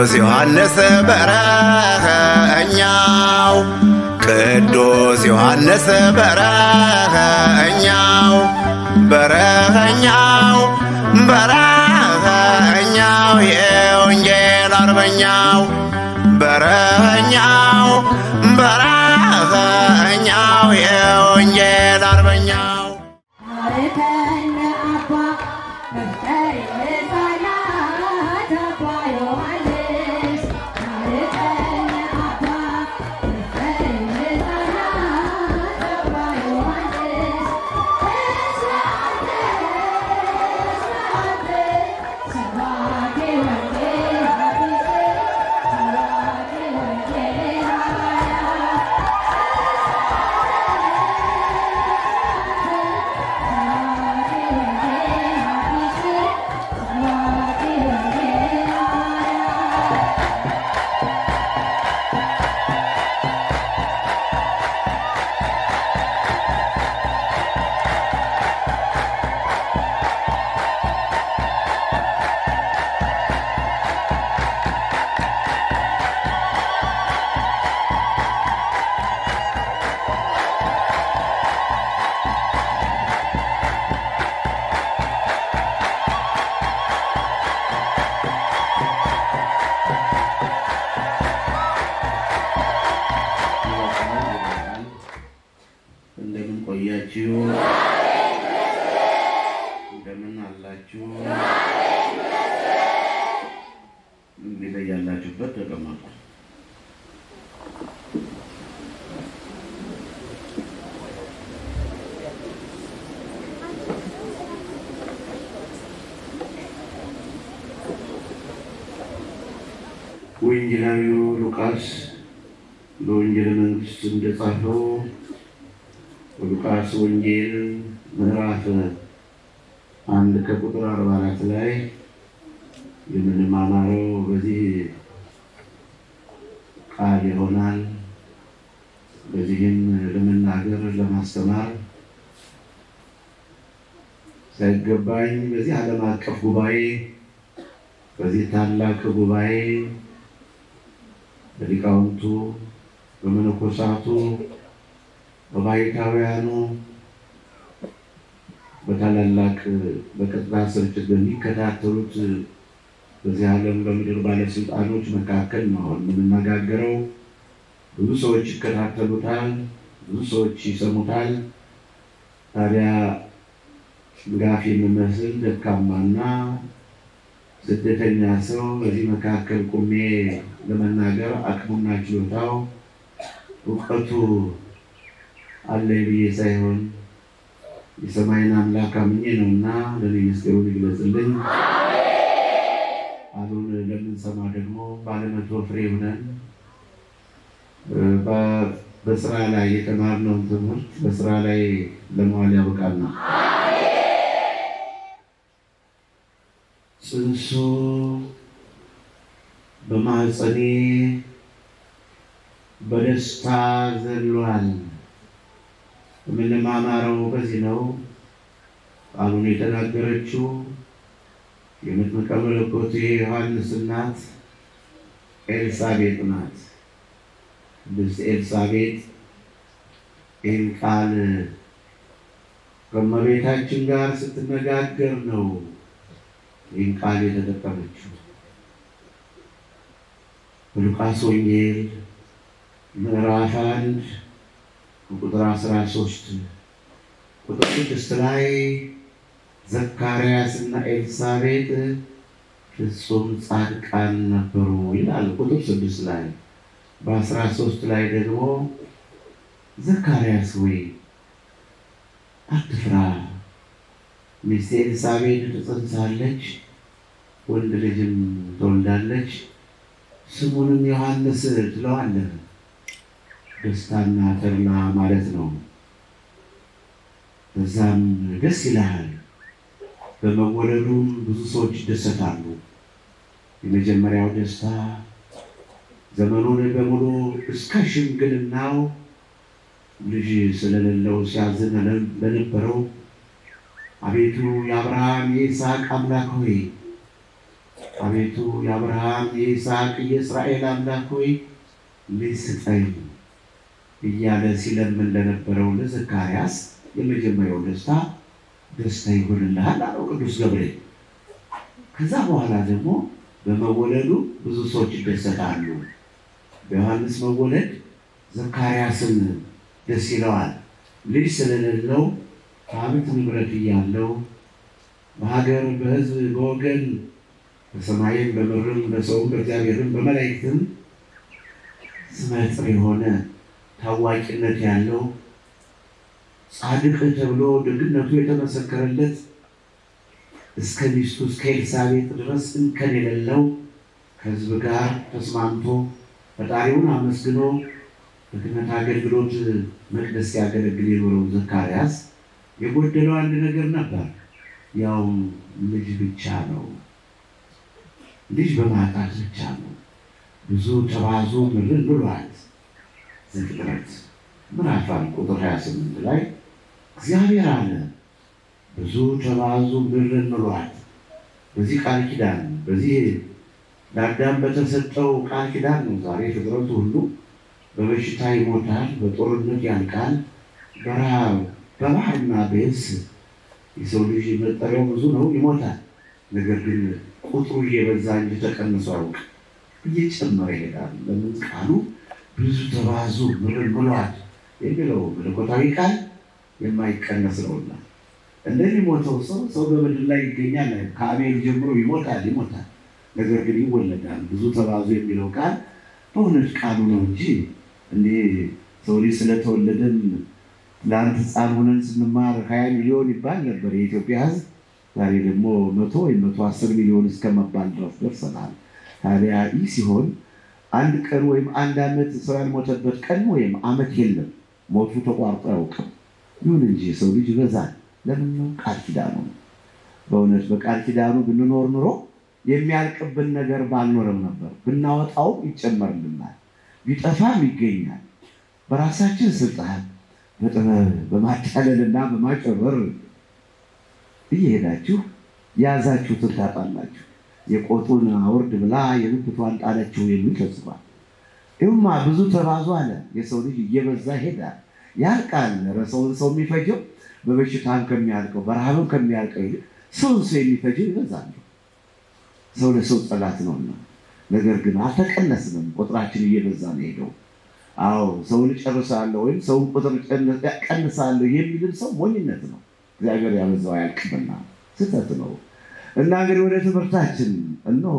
ቅዱስ ዮሐንስ በረኸኛው ቅዱስ ዮሐንስ በረኸኛው በረኸኛው በረኸኛው የወንጌል አርበኛው በረኸኛው በረኸኛው የወንጌል አርበኛው አርከነ አባ መፍቀሬ ሕፃናት አባ ዮሐንስ አርከነ አባ መፍቀሬ ሕፃናት አባ ዮሐንስ እስራኤል እስራኤል ሰባኬ ወንጌል ሐዲስ ሰባኬ ወንጌል ሐዋርያ እንደምን ቆያችሁ? እንደምን አላችሁ? እንግዲህ ያላችሁበት ተቀመጡ። ወንጌላዊው ሉቃስ በወንጌል መንግስት እንደጻፈው በሉቃስ ወንጌል ምዕራፍ አንድ ከቁጥር አርባ አራት ላይ የምንማማረው በዚህ ቃል ይሆናል። በዚህም ለመናገር ለማስተማር ሳይገባኝ በዚህ ዓለም አቀፍ ጉባኤ በዚህ ታላቅ ጉባኤ በሊቃውንቱ በመነኮሳቱ በባይታውያኑ በታላላቅ በቀጥታ ስርጭት በሚከታተሉት በዚህ ዓለም በምድር ባለስልጣኖች መካከል ነው የምንነጋገረው። ብዙ ሰዎች ይከታተሉታል፣ ብዙ ሰዎች ይሰሙታል። ታዲያ ጋፍ የሚመስል ደካማና ስደተኛ ሰው በዚህ መካከል ቁሜ ለመናገር አቅሙና ችሎታው እውቀቱ አለኝ ብዬ ሳይሆን የሰማይን አምላክ አምኜ ነውና ለእኔ ምስጢሩን ይግለጽልኝ። ቃሉን ለምንሰማ ደግሞ ባለመቶ ፍሬ ሆነን በ- በስራ ላይ የተማርነውን ትምህርት በስራ ላይ ለመዋል ያበቃል ነው። ጽንሱ በማህፀኔ በደስታ ዘሏል። የምንማማረው በዚህ ነው። ቃሉን የተናገረችው የመጥምቀ መለኮቱ የዮሐንስ እናት ኤልሳቤጥ ናት። ቅድስት ኤልሳቤጥ ይህን ቃል ከእመቤታችን ጋር ስትነጋገር ነው ይህን ቃል የተጠቀመችው። በሉቃስ ወንጌል ምዕራፍ አንድ ቁጥር አስራ ሶስት ቁጥር ስድስት ላይ ዘካርያስ እና ኤልሳቤጥ ፍጹም ጻድቃን ነበሩ ይላል። ቁጥር ስድስት ላይ በአስራ ሶስት ላይ ደግሞ ዘካርያስ ወይ አትፍራ፣ ሚስቴ ኤልሳቤጥ ትጸንሳለች፣ ወንድ ልጅም ትወልዳለች፣ ስሙንም ዮሐንስ ትለዋለህ። ደስታና ተድላ ማለት ነው። በዛም ደስ ይልሃል። በመወለዱም ብዙ ሰዎች ይደሰታሉ። የመጀመሪያው ደስታ ዘመኑን በሙሉ እስከ ሽምግልናው ልጅ ስለሌለው ሲያዝን ለነበረው አቤቱ የአብርሃም የይስሐቅ አምላክ ሆይ አቤቱ የአብርሃም የይስሐቅ የእስራኤል አምላክ ሆይ ልጅ ስጠኝ እያለ ሲለምን ለነበረው ለዘካርያስ የመጀመሪያው ደስታ ደስታ ይሆንልሃል አለው ቅዱስ ገብርኤል። ከዛ በኋላ ደግሞ በመወለዱ ብዙ ሰዎች ይደሰታሉ። በዮሐንስ መወለድ ዘካርያስን ደስ ይለዋል። ልጅ ስለሌለው ሀብት ንብረት እያለው በሀገር በሕዝብ በወገን በሰማይም በምድርም በሰውም በእግዚአብሔርም በመላእክትም ስመጥር የሆነ ታዋቂነት ያለው ጻድቅ ተብሎ ደግነቱ የተመሰከረለት እስከ ሚስቱ እስከ ኤልሳቤጥ ድረስ እንከን የሌለው ከሕዝብ ጋር ተስማምቶ ፈጣሪውን አመስግኖ በክህነት አገልግሎት መቅደስ ሲያገለግል የኖረው ዘካርያስ የጎደለው አንድ ነገር ነበር። ያውም ልጅ ብቻ ነው። ልጅ በማጣት ብቻ ነው። ብዙ ተባዙ ምርን ብሏል። ዘፍጥረት ምዕራፍ አንድ ቁጥር 28 ላይ እግዚአብሔር አለ ብዙ ተባዙ ምድርን ምሏት። በዚህ ቃል ኪዳን በዚህ ለአዳም በተሰጠው ቃል ኪዳን ነው ዛሬ ፍጥረቱ ሁሉ በበሽታ ይሞታል፣ በጦርነት ያልቃል፣ በረሃብ በባህርና በየብስ የሰው ልጅ መጠሪያው ብዙ ነው፣ ይሞታል። ነገር ግን ቁጥሩ እየበዛ እንጂ ተቀንሶ አያውቅ፣ እየጨመረ ይሄዳል። ለምን ቃሉ ብዙ ተባዙ ምድርን ምሏት የሚለው መለኮታዊ ቃል የማይቀነስ ነውና እንደሚሞተው ሰው ሰው በምድር ላይ ይገኛል። ከአቤል ጀምሮ ይሞታል ይሞታል፣ ነገር ግን ይወለዳል። ብዙ ተባዙ የሚለው ቃል በእውነት ቃሉ ነው እንጂ እንዴ ሰው ልጅ ስለተወለደን ለአንድ ሕፃን ሆነን ስንማር ሀያ ሚሊዮን ይባል ነበር የኢትዮጵያ ሕዝብ። ዛሬ ደግሞ መቶ ወይም መቶ አስር ሚሊዮን እስከመባል ድረስ ደርሰናል። ታዲያ ይህ ሲሆን አንድ ቀን ወይም አንድ ዓመት ሰው ያልሞተበት ቀን ወይም ዓመት የለም። ሞቱ ተቋርጦ አያውቅም። ይሁን እንጂ ሰው ልጅ ይበዛል። ለምን ነው? ቃል ኪዳኑ ነው። በእውነት በቃል ኪዳኑ ብንኖር ኑሮ የሚያልቅብን ነገር ባልኖረም ነበር። ብናወጣውም ይጨመርልናል፣ ቢጠፋም ይገኛል። በራሳችን ስልጣን በጥበብ በማታለልና በማጨበር እየሄዳችሁ የያዛችሁትን ታጣላችሁ። የቆጡን አውርድ ብላ የብብቷን ጣለችው የሚል ተጽፏል። ይሁማ ብዙ ተባዙ አለ። የሰው ልጅ እየበዛ ይሄዳል፣ ያልቃል። ኧረ ሰውን ሰው የሚፈጀው በበሽታም ከሚያልቀው በረሃብም ከሚያልቀው ይልቅ ሰውን ሰው የሚፈጀው ይበዛል። ሰው ለሰው ጠላት ነውና፣ ነገር ግን አልተቀነስንም። ቁጥራችን እየበዛ ነው ሄደው። አዎ ሰውን እጨርሳለሁ ወይም ሰውን ቁጥር ቀንሳለሁ የሚልም ሰው ሞኝነት ነው። እግዚአብሔር ያበዛው አያልቅምና ስህተት ነው። እና እንግዲህ ወደ ትምህርታችን እነሆ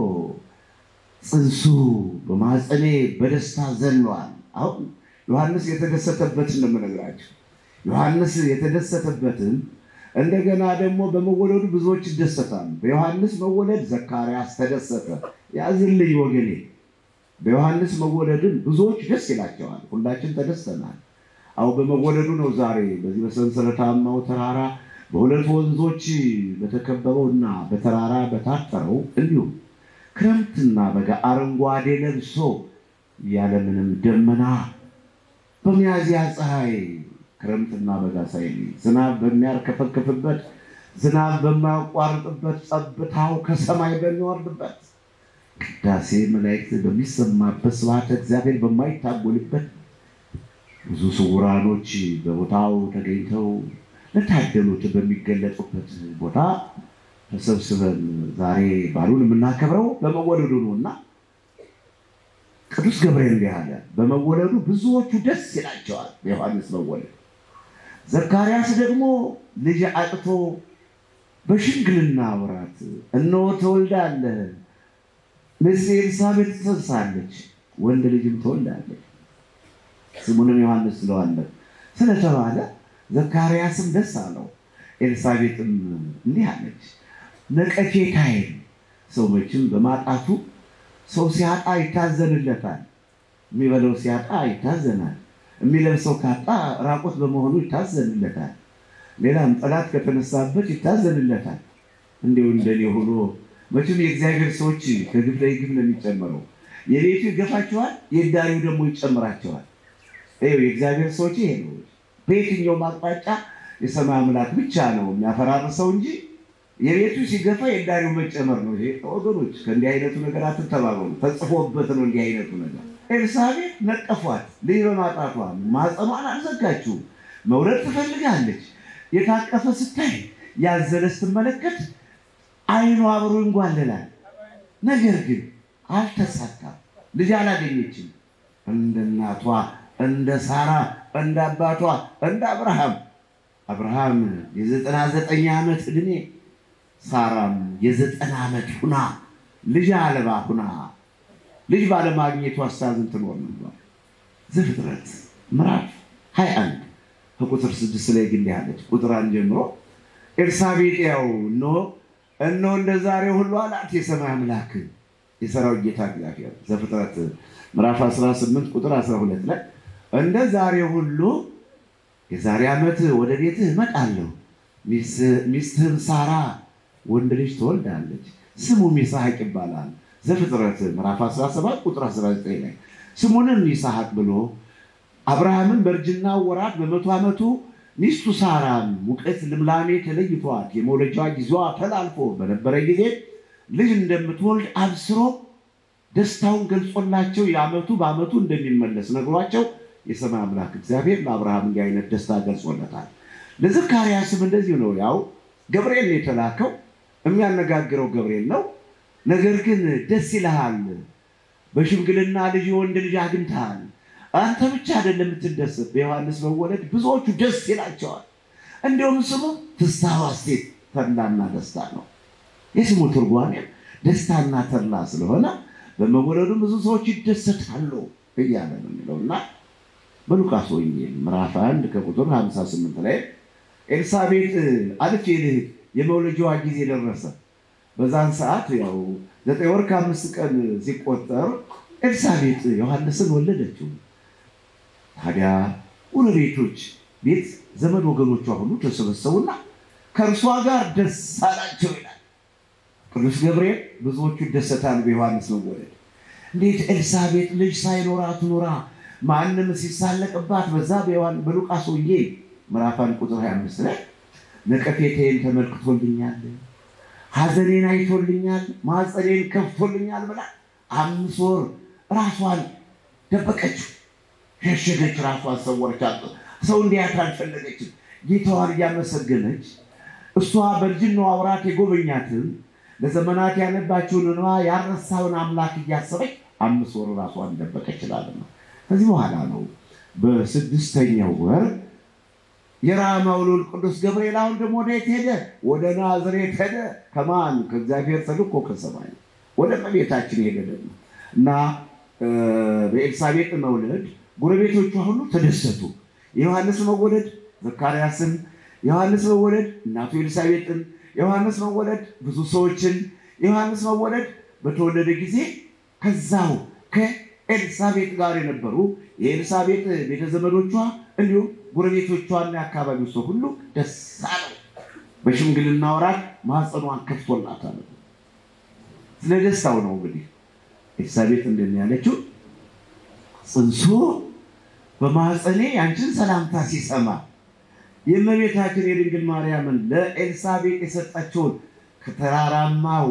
ጽንሱ በማህፀኔ በደስታ ዘሏል። አሁን ዮሐንስ የተደሰተበትን ነው የምነግራቸው። ዮሐንስ የተደሰተበትን እንደገና ደግሞ በመወለዱ ብዙዎች ይደሰታሉ። በዮሐንስ መወለድ ዘካርያስ ተደሰተ። ያዝልኝ ወገኔ፣ በዮሐንስ መወለድን ብዙዎች ደስ ይላቸዋል። ሁላችን ተደስተናል። አሁ በመወለዱ ነው ዛሬ በዚህ በሰንሰለታማው ተራራ በሁለት ወንዞች በተከበበው እና በተራራ በታጠረው እንዲሁም ክረምትና በጋ አረንጓዴ ለብሶ ያለምንም ደመና በሚያዝያ ፀሐይ ክረምትና በጋ ሳይል ዝናብ በሚያርከፈክፍበት ዝናብ በማያቋርጥበት ጸብታው ከሰማይ በሚወርድበት ቅዳሴ መላእክት በሚሰማበት ስብሐተ እግዚአብሔር በማይታጎልበት ብዙ ስውራኖች በቦታው ተገኝተው ለታደሉት በሚገለጡበት ቦታ ተሰብስበን ዛሬ በዓሉን የምናከብረው በመወለዱ ነው እና ቅዱስ ገብርኤል እንዲህ አለ፣ በመወለዱ ብዙዎቹ ደስ ይላቸዋል። የዮሐንስ መወለድ። ዘካርያስ ደግሞ ልጅ አጥቶ በሽምግልና ወራት እነሆ ትወልዳለህ፣ ሚስት ኤልሳቤጥ ትጸንሳለች፣ ወንድ ልጅም ትወልዳለች፣ ስሙንም ዮሐንስ ትለዋለህ ስለተባለ ዘካርያስም ደስ አለው። ኤልሳቤጥም እንዲህ አለች፣ ነቀፌታዬን ሰው መቼም በማጣቱ ሰው ሲያጣ ይታዘንለታል። የሚበለው ሲያጣ ይታዘናል። የሚለብሰው ካጣ ራቆት በመሆኑ ይታዘንለታል። ሌላም ጠላት ከተነሳበት ይታዘንለታል። እንዲሁ እንደኔ ሆኖ መቼም የእግዚአብሔር ሰዎች ከግፍ ላይ ግፍ ነው የሚጨምረው። የቤቱ ይገፋቸዋል፣ የዳሪው ደግሞ ይጨምራቸዋል። ይኸው የእግዚአብሔር ሰዎች ይሄ ነው። በየትኛውም አቅጣጫ የሰማይ አምላክ ብቻ ነው የሚያፈራርሰው እንጂ የቤቱ ሲገፋ የዳሪው መጨመር ነው። ይሄ ወገኖች ከእንዲህ አይነቱ ነገር አትተባበሉ። ተጽፎበት ነው እንዲህ አይነቱ ነገር። ኤልሳቤጥ ነቀፏት። ልጅ በማጣቷ ማጸኗን አልዘጋችው። መውረድ ትፈልጋለች። የታቀፈ ስታይ ያዘለ ስትመለከት አይኗ አብሮ ይንጓለላል። ነገር ግን አልተሳካም። ልጅ አላገኘችም። እንደ እናቷ እንደ ሳራ እንደ አባቷ እንደ አብርሃም አብርሃም የዘጠና ዘጠኝ ዓመት ዕድሜ ሳራም የዘጠና ዓመት ሁና ልጅ አልባ ሁና ልጅ ባለማግኘቱ አሳዝን ትኖር ነበር። ዘፍጥረት ምዕራፍ 21 ከቁጥር ስድስት ላይ ግን ያለች ቁጥር አንድ ጀምሮ ኤልሳቤጥ ያው እነሆ እነሆ እንደ ዛሬ ሁሉ አላት የሰማይ አምላክ የሰራዊት ጌታ እግዚአብሔር ዘፍጥረት ምዕራፍ 18 ቁጥር 12 ላይ እንደ ዛሬ ሁሉ የዛሬ ዓመት ወደ ቤትህ እመጣለሁ፣ ሚስትህም ሳራ ወንድ ልጅ ትወልዳለች፣ ስሙም ይስሐቅ ይባላል። ዘፍጥረት ምዕራፍ 17 ቁጥር 19 ላይ ስሙንም ይስሐቅ ብሎ አብርሃምን በእርጅና ወራት በመቶ ዓመቱ ሚስቱ ሳራም ሙቀት ልምላሜ ተለይቷት የመውለጃዋ ጊዜዋ ተላልፎ በነበረ ጊዜ ልጅ እንደምትወልድ አብስሮ ደስታውን ገልጾላቸው የዓመቱ በዓመቱ እንደሚመለስ ነግሯቸው የሰማይ አምላክ እግዚአብሔር ለአብርሃም እንዲህ አይነት ደስታ ገልጾለታል። ለዘካርያስም እንደዚሁ ነው። ያው ገብርኤል ነው የተላከው፣ የሚያነጋግረው ገብርኤል ነው። ነገር ግን ደስ ይልሃል፣ በሽምግልና ልጅ የወንድ ልጅ አግኝተሃል። አንተ ብቻ አይደለም የምትደሰት፣ በዮሐንስ መወለድ ብዙዎቹ ደስ ይላቸዋል። እንዲሁም ስሙ ፍስሐ ሐሴት ተድላና ደስታ ነው። የስሙ ትርጓሜ ደስታና ተድላ ስለሆነ በመወለዱ ብዙ ሰዎች ይደሰታሉ እያለ ነው የሚለው እና በሉቃስ ወንጌል ምዕራፍ አንድ ከቁጥር 58 ላይ ኤልሳቤጥ አልፌ ልሂድ የመውለጃዋ ጊዜ ደረሰ። በዛን ሰዓት ያው ዘጠኝ ወር ከአምስት ቀን ሲቆጠር ኤልሳቤጥ ዮሐንስን ወለደችው። ታዲያ ጎረቤቶች ቤት ዘመድ ወገኖቿ ሁሉ ተሰበሰቡና ከእርሷ ጋር ደስ አላቸው ይላል ቅዱስ ገብርኤል። ብዙዎቹ ይደሰታል በዮሐንስ መወለድ። እንዴት ኤልሳቤጥ ልጅ ሳይኖራት ኑራ ማንም ሲሳለቅባት በዛ በሉቃስ ወንጌል ምዕራፍ አንድ ቁጥር 25 ላይ ነቀፌቴን ተመልክቶልኛል፣ ሐዘኔን አይቶልኛል፣ ማፀኔን ከፍቶልኛል ብላ አምስት ወር ራሷን ደበቀችው፣ ሸሸገች፣ ራሷን ሰወረች። ሰው እንዲያት አልፈለገችም። ጌታዋን እያመሰገነች እሷ በልጅናዋ ወራት የጎበኛትን ለዘመናት ያነባችውን እንባ ያረሳውን አምላክ እያሰበች አምስት ወር ራሷን ደበቀች ይላል ነው። ከዚህ በኋላ ነው በስድስተኛው ወር የራማው ልዑል ቅዱስ ገብርኤል አሁን ደግሞ ወዴት ሄደ? ወደ ናዝሬት ሄደ። ከማን? ከእግዚአብሔር ተልኮ ከሰማይ ወደ እመቤታችን ሄደ ደግሞ እና በኤልሳቤጥ መውለድ ጎረቤቶቿ ሁሉ ተደሰቱ። የዮሐንስ መወለድ ዘካርያስን፣ የዮሐንስ መወለድ እናቱ ኤልሳቤጥን፣ የዮሐንስ መወለድ ብዙ ሰዎችን፣ የዮሐንስ መወለድ በተወለደ ጊዜ ከዛው ከኤልሳቤጥ ጋር የነበሩ የኤልሳቤጥ ቤተዘመዶቿ እንዲሁም ጎረቤቶቿና የአካባቢው ሰው ሁሉ ደስ አለው። በሽምግልና ወራት ማኅፀኗን ከፍቶላታል። ስለ ደስታው ነው እንግዲህ ኤልሳቤጥ እንደምን ያለችው ጽንሱ በማኅፀኔ ያንቺን ሰላምታ ሲሰማ የእመቤታችን የድንግል ማርያምን ለኤልሳቤጥ የሰጠችውን ከተራራማው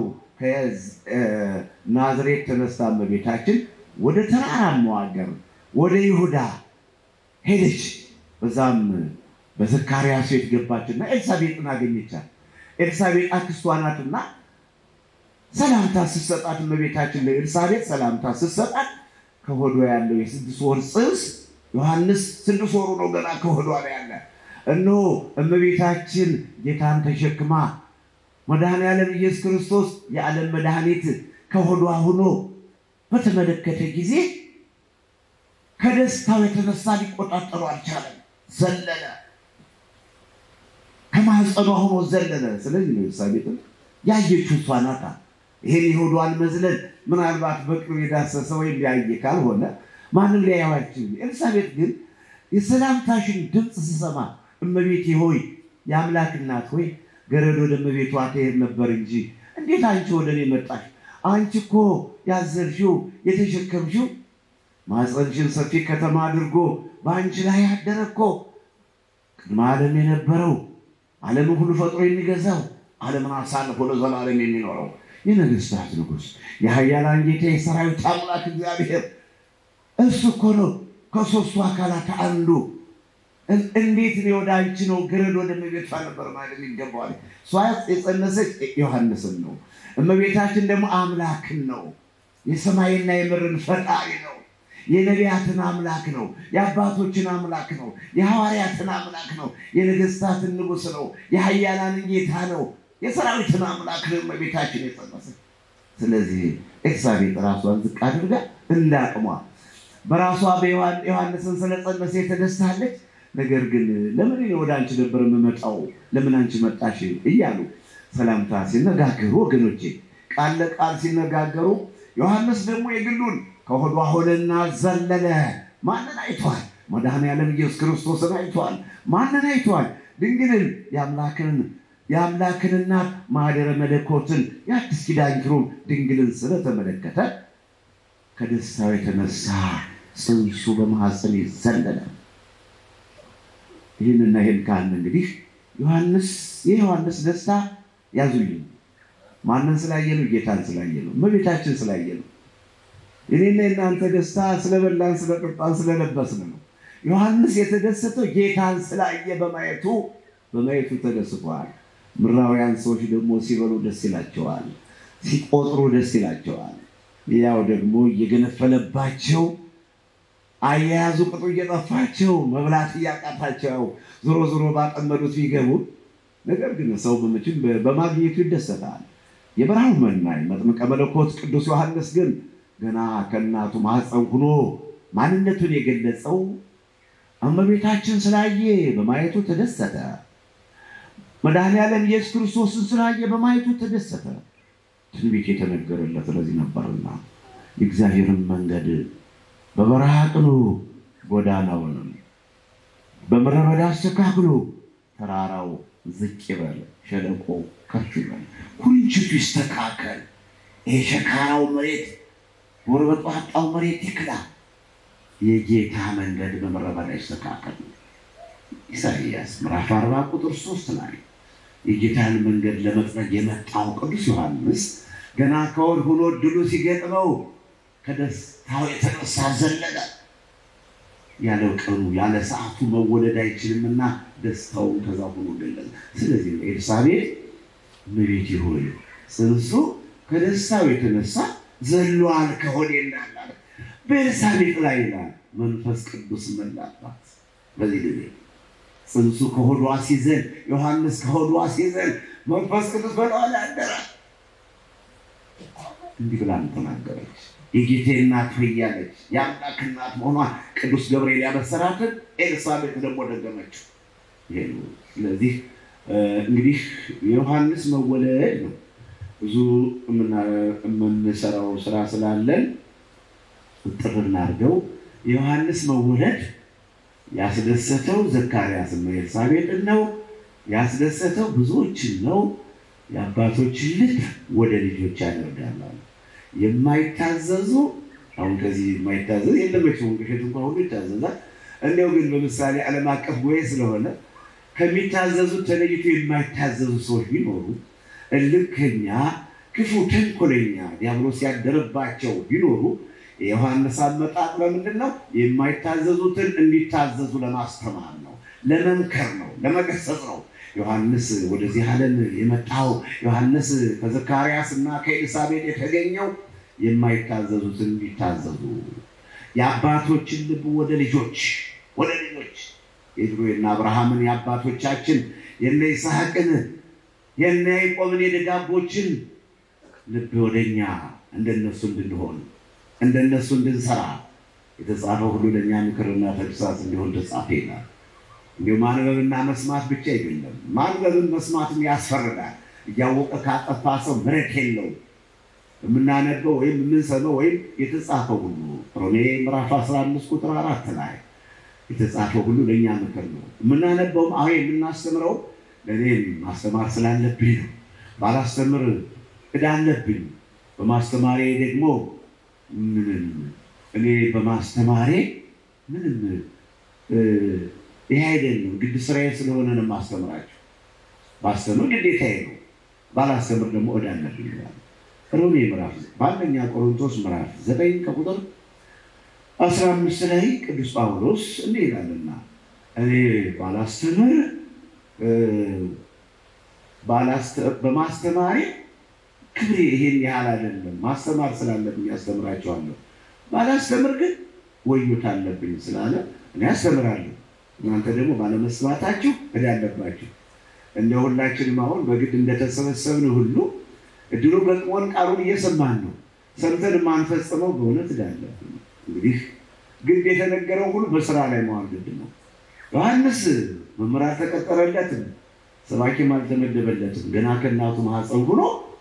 ከናዝሬት ተነስታ እመቤታችን ወደ ተራራማው ሀገር ወደ ይሁዳ ሄደች። በዛም በዘካርያስ ቤት ገባችና ኤልሳቤጥን አገኘቻት። ኤልሳቤጥ አክስቷ ናትና ሰላምታ ስትሰጣት እመቤታችን ለኤልሳቤጥ ሰላምታ ስትሰጣት ከሆዷ ያለው የስድስት ወር ጽንስ ዮሐንስ ስድስት ወሩ ነው ገና ከሆዷ ላይ ያለ እነሆ እመቤታችን ጌታን ተሸክማ መድኃኔዓለም ኢየሱስ ክርስቶስ የዓለም መድኃኒት ከሆዷ ሆኖ በተመለከተ ጊዜ ከደስታው የተነሳ ሊቆጣጠሩ አልቻለም። ዘለለ፣ ከማህፀኗ ሆኖ ዘለለ። ስለዚህ ነው ኤልሳቤጥን ያየችው እሷ ናታ። ይሄን የሆዷን መዝለል ምናልባት በቅርብ የዳሰሰ ወይም ያየ ካልሆነ ማንም ሊያየው አይችልም። ኤልሳቤጥ ግን የሰላምታሽን ድምፅ ስሰማ እመቤቴ ሆይ የአምላክ እናት ሆይ ገረድ ወደ እመቤቷ ትሄድ ነበር እንጂ እንዴት አንቺ ወደ እኔ መጣሽ? አንቺ እኮ ያዘልሽው የተሸከምሽው ማኅፀንሽን ሰፊ ከተማ አድርጎ በአንቺ ላይ ያደረ እኮ ቅድመ ዓለም የነበረው ዓለምን ሁሉ ፈጥሮ የሚገዛው ዓለምን አሳልፎ ለዘላለም የሚኖረው የነገስታት ንጉሥ የኃያላን ጌታ የሰራዊት አምላክ እግዚአብሔር እሱ እኮ ነው ከሦስቱ አካላት አንዱ። እን- እንዴት እኔ ወደ አንቺ ነው ግረድ ወደ እመቤቷ ነበር ማለት ይገባዋል። እሷ የጸነሰች ዮሐንስን ነው። እመቤታችን ደግሞ አምላክን ነው። የሰማይና የምድርን ፈጣሪ ነው። የነቢያትን አምላክ ነው። የአባቶችን አምላክ ነው። የሐዋርያትን አምላክ ነው። የነገስታትን ንጉሥ ነው። የኃያላንን ጌታ ነው። የሰራዊትን አምላክ ነው እመቤታችን የጸነሰች። ስለዚህ ኤልሳቤጥ ራሷን ዝቅ አድርጋ እንዳቅሟ በራሷ በዮሐን- ዮሐንስን ስለጸነሰ የተደስታለች። ነገር ግን ለምን እኔ ወደ አንቺ ነበር የምመጣው ለምን አንቺ መጣሽ እያሉ ሰላምታ ሲነጋገሩ ወገኖቼ ቃል ለቃል ሲነጋገሩ ዮሐንስ ደግሞ የግሉን ከሆዷ ሆነና ዘለለ። ማንን አይቷል? መድኃኔዓለም ኢየሱስ ክርስቶስን አይቷል። ማንን አይቷል? ድንግልን የአምላክን የአምላክን እናት ማኅደረ መለኮትን የአዲስ ኪዳን ኪሩብ ድንግልን ስለተመለከተ ከደስታው የተነሳ ጽንሱ በማኅፀን ዘለለ። ይህንና ይህን ካልን እንግዲህ ዮሐንስ የዮሐንስ ደስታ ያዙልኝ። ማንን ስላየ ነው? ጌታን ስላየ ነው። እመቤታችን ስላየ ነው። የኔና የእናንተ ደስታ ስለበላን፣ ስለጠጣን፣ ስለለበስን ነው። ዮሐንስ የተደሰተው ጌታን ስላየ በማየቱ በማየቱ ተደስቷል። ምድራውያን ሰዎች ደግሞ ሲበሉ ደስ ይላቸዋል፣ ሲቆጥሩ ደስ ይላቸዋል። ያው ደግሞ እየገነፈለባቸው አያያዙ ቅጡ እየጠፋቸው መብላት እያቃታቸው ዞሮ ዞሮ ባጠመዱት ቢገቡ፣ ነገር ግን ሰው በምችል በማግኘቱ ይደሰታል። የበረሃው መናኝ መጥምቀ መለኮት ቅዱስ ዮሐንስ ግን ገና ከእናቱ ማኅፀን ሆኖ ማንነቱን የገለጸው እመቤታችን ስላየ በማየቱ ተደሰተ። መድኃኔዓለም ኢየሱስ ክርስቶስን ስላየ በማየቱ ተደሰተ። ትንቢት የተነገረለት ለዚህ ነበርና የእግዚአብሔርን መንገድ በበረሃ ቅኑ፣ ጎዳናውንም በምድረ በዳ አስተካክሉ። ተራራው ዝቅ ይበል፣ ሸለቆ ከፍ ይበል፣ ኩርንችቱ ይስተካከል። ይሄ ሸካራው መሬት ጎርበጧጣው መሬት ይክላ። የጌታ መንገድ በምድረ በዳ ይስተካከል። ኢሳይያስ ምዕራፍ አርባ ቁጥር ሶስት ላይ የጌታን መንገድ ለመጥረግ የመጣው ቅዱስ ዮሐንስ ገና ከወድ ሆኖ ድሉ ሲገጥመው ከደስታው የተነሳ ዘለለ። ያለ ቀኑ ያለ ሰዓቱ መወለድ አይችልምና ደስታውን ከዛ ሆኖ ገለጸ። ስለዚህ ነው ኤልሳቤጥ እመቤቴ ሆይ ጽንሱ ከደስታው የተነሳ ዘሏል ከሆዴ እንዳላለ በኤልሳቤጥ ላይ ይላል መንፈስ ቅዱስ መላባት። በዚህ ጊዜ ጽንሱ ከሆዷ ሲዘል ዮሐንስ ከሆዷ ሲዘል መንፈስ ቅዱስ በላዋ ላይ አደረ። እንዲህ ብላ ተናገረች። የጌቴ እናት ሆይ እያለች የአምላክ እናት መሆኗን ቅዱስ ገብርኤል ያበሰራትን ኤልሳቤጥ ደግሞ ደገመችው። ይሄ ነው። ስለዚህ እንግዲህ የዮሐንስ መወለድ ነው ብዙ የምንሰራው ስራ ስላለን ጥር እናድርገው። የዮሐንስ መወለድ ያስደሰተው ዘካርያስን ነው፣ ኤልሳቤጥን ነው ያስደሰተው፣ ብዙዎችን ነው። የአባቶችን ልብ ወደ ልጆች ያደርጋል። የማይታዘዙ አሁን ከዚህ የማይታዘዝ የለመችው ቅሸት እንኳ ሁሉ ይታዘዛል። እንዲያው ግን በምሳሌ ዓለም አቀፍ ጉባኤ ስለሆነ ከሚታዘዙት ተለይቶ የማይታዘዙ ሰዎች ቢኖሩ እልከኛ፣ ክፉ፣ ተንኮለኛ ዲያብሎስ ያደረባቸው ቢኖሩ የዮሐንስ አመጣጥ ለምንድን ነው? የማይታዘዙትን እንዲታዘዙ ለማስተማር ነው፣ ለመምከር ነው፣ ለመገሰጽ ነው። ዮሐንስ ወደዚህ ዓለም የመጣው ዮሐንስ ከዘካርያስ እና ከኤልሳቤጥ የተገኘው የማይታዘዙትን እንዲታዘዙ የአባቶችን ልብ ወደ ልጆች ወደ ልጆች የድሮ የነ አብርሃምን የአባቶቻችን የነ ይስሐቅን የነ ያዕቆብን የደጋጎችን ልብ ወደኛ እንደነሱ እንድንሆን እንደነሱ እንድንሰራ የተጻፈው ሁሉ ለእኛ ምክርና ተግሳጽ እንዲሆን ተጻፈ ይላል። እንዲሁ ማንበብና መስማት ብቻ አይደለም። ማንበብን መስማትም ያስፈርዳል። እያወቀ ካጠፋ ሰው ምሕረት የለውም። የምናነበው ወይም የምንሰማው ወይም የተጻፈው ሁሉ ሮሜ ምዕራፍ 15 ቁጥር አራት ላይ የተጻፈው ሁሉ ለእኛ ምክር ነው። የምናነበውም አሁ የምናስተምረው ለእኔም ማስተማር ስላለብኝ ነው። ባላስተምር ዕዳ አለብኝ። በማስተማሬ ደግሞ ምንም እኔ በማስተማሬ ምንም ይሄ አይደለም። ግድ ስራዬ ስለሆነ ነው የማስተምራቸው። ማስተምር ግዴታዬ ነው። ባላስተምር ደግሞ ዕዳ አለብኝ ይላል። ሮሜ ምዕራፍ በአንደኛ ቆሮንቶስ ምዕራፍ ዘጠኝ ከቁጥር አስራ አምስት ላይ ቅዱስ ጳውሎስ እንዲህ ይላልና እኔ ባላስተምር በማስተማሪ ክብሬ ይሄን ያህል አይደለም። ማስተማር ስላለብኝ ያስተምራቸዋለሁ። ባላስተምር ግን ወዮት አለብኝ ስላለ እኔ አስተምራለሁ። እናንተ ደግሞ ባለመስማታችሁ ዕዳ አለባችሁ። እንደ ሁላችንም አሁን በግድ እንደተሰበሰብን ሁሉ እድሉ ገጥሞን ቃሉን እየሰማን ነው። ሰምተን የማንፈጽመው በእውነት ዕዳ አለብን። እንግዲህ ግድ የተነገረው ሁሉ በስራ ላይ መዋል ግድ ነው። ዮሐንስ መምህር አልተቀጠረለትም፣ ሰባኪም አልተመደበለትም። ገና ከእናቱ ማኅፀን ሆኖ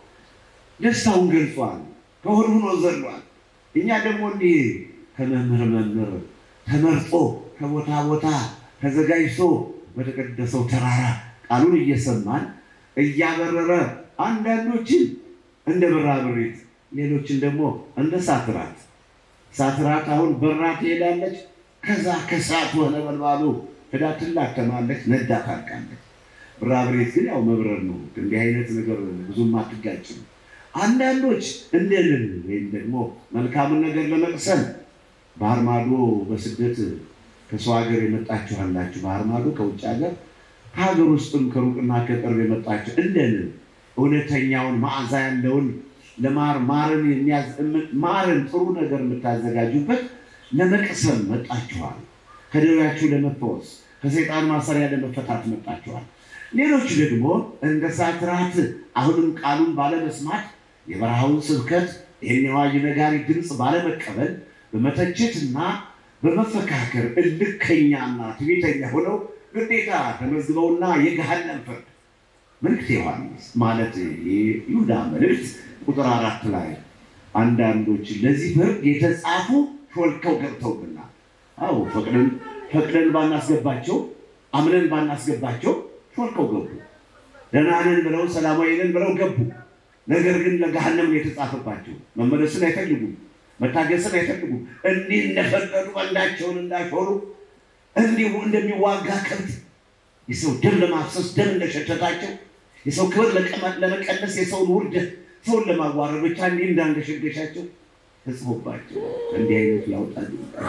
ደስታውን ገልጿል። ከሆድ ሆኖ ዘሏል። እኛ ደግሞ እንዲህ ከመምህር መምህር ተመርጦ ከቦታ ቦታ ተዘጋጅቶ በተቀደሰው ተራራ ቃሉን እየሰማን እያበረረ አንዳንዶችን እንደ ብራብሬት ሌሎችን ደግሞ እንደ ሳትራት ሳትራት አሁን በራ ትሄዳለች። ከዛ ከሳት ሆነ በልባሉ ሄዳ ትላተማለች፣ ነዳ ታልቃለች። ብራብሬት ግን ያው መብረር ነው። እንዲህ አይነት ነገር ብዙም አትጋጭም። አንዳንዶች እንደ ልል ወይም ደግሞ መልካምን ነገር ለመቅሰም ባህር ማዶ በስደት ከሰው ሀገር የመጣችሁ አላችሁ። ባህር ማዶ ከውጭ ሀገር ከሀገር ውስጥም ከሩቅና ከቅርብ የመጣችሁ እንደ ልል እውነተኛውን መዓዛ ያለውን ለማር ማርን ማርን ጥሩ ነገር የምታዘጋጁበት ለመቅሰም መጣችኋል። ከደዌያችሁ ለመፈወስ ከሰይጣን ማሰሪያ ለመፈታት መጣችኋል። ሌሎች ደግሞ እንደ ሳትራት አሁንም ቃሉን ባለመስማት የበረሃውን ስብከት ይህን የአዋጅ ነጋሪ ድምፅ ባለመቀበል በመተቸትና በመፈካከር እልከኛና ትዕቢተኛ ሆነው ግዴታ ተመዝግበውና የገሃነም ፍርድ መልእክት ዮሐንስ ማለት ይሁዳ መልእክት ቁጥር አራት ላይ አንዳንዶች ለዚህ ፍርድ የተጻፉ ሾልከው ገብተውብና አዎ ፈቅደን ፈቅደን ባናስገባቸው አምነን ባናስገባቸው ሾልከው ገቡ። ደህና ነን ብለው ሰላማዊ ነን ብለው ገቡ። ነገር ግን ለገሃነም ነው የተጻፈባቸው። መመለስን አይፈልጉም፣ መታገስን አይፈልጉም። እንዲህ እንደፈቀዱ ቀንዳቸውን እንዳሾሩ እንዲሁ እንደሚዋጋ ከብት የሰው ደም ለማፍሰስ ደም እንደሸተታቸው የሰው ክብር ለመቀነስ የሰውን ውርደት ሰውን ለማዋረድ ብቻ እንዲህ እንዳንገሸገሻቸው ተጽፎባቸው እንዲህ አይነቱ ያውጣል።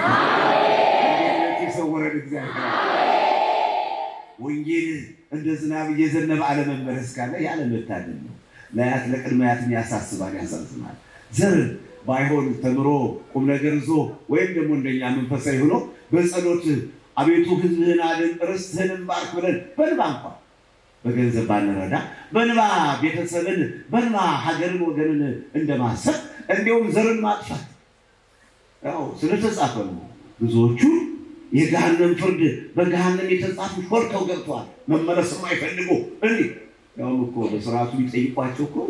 እንዲህ አይነቱ የሰወረን እግዚአብሔር ወንጌል እንደ ዝናብ እየዘነበ አለመመለስ ካለ ያለመታደል ነው። ለአያት ለቅድመ አያትም ያሳስባል፣ ያሳዝናል። ዘር ባይሆን ተምሮ ቁም ነገር ይዞ ወይም ደግሞ እንደኛ መንፈሳዊ ሆኖ በጸሎት አቤቱ ሕዝብህን አድን ርስትህንም ባርክ ብለን በንባ እንኳን በገንዘብ ባንረዳ በንባ ቤተሰብን በንባ ሀገርን ወገንን እንደማሰብ እንዲሁም ዘርን ማጥፋት ያው ስለተጻፈ ነው። ብዙዎቹ የገሃነም ፍርድ በገሃነም የተጻፉ ሾልከው ገብተዋል። መመለስም አይፈልጉ እንዲህ ያውም እኮ በስርዓቱ ቢጠይቋቸው እኮ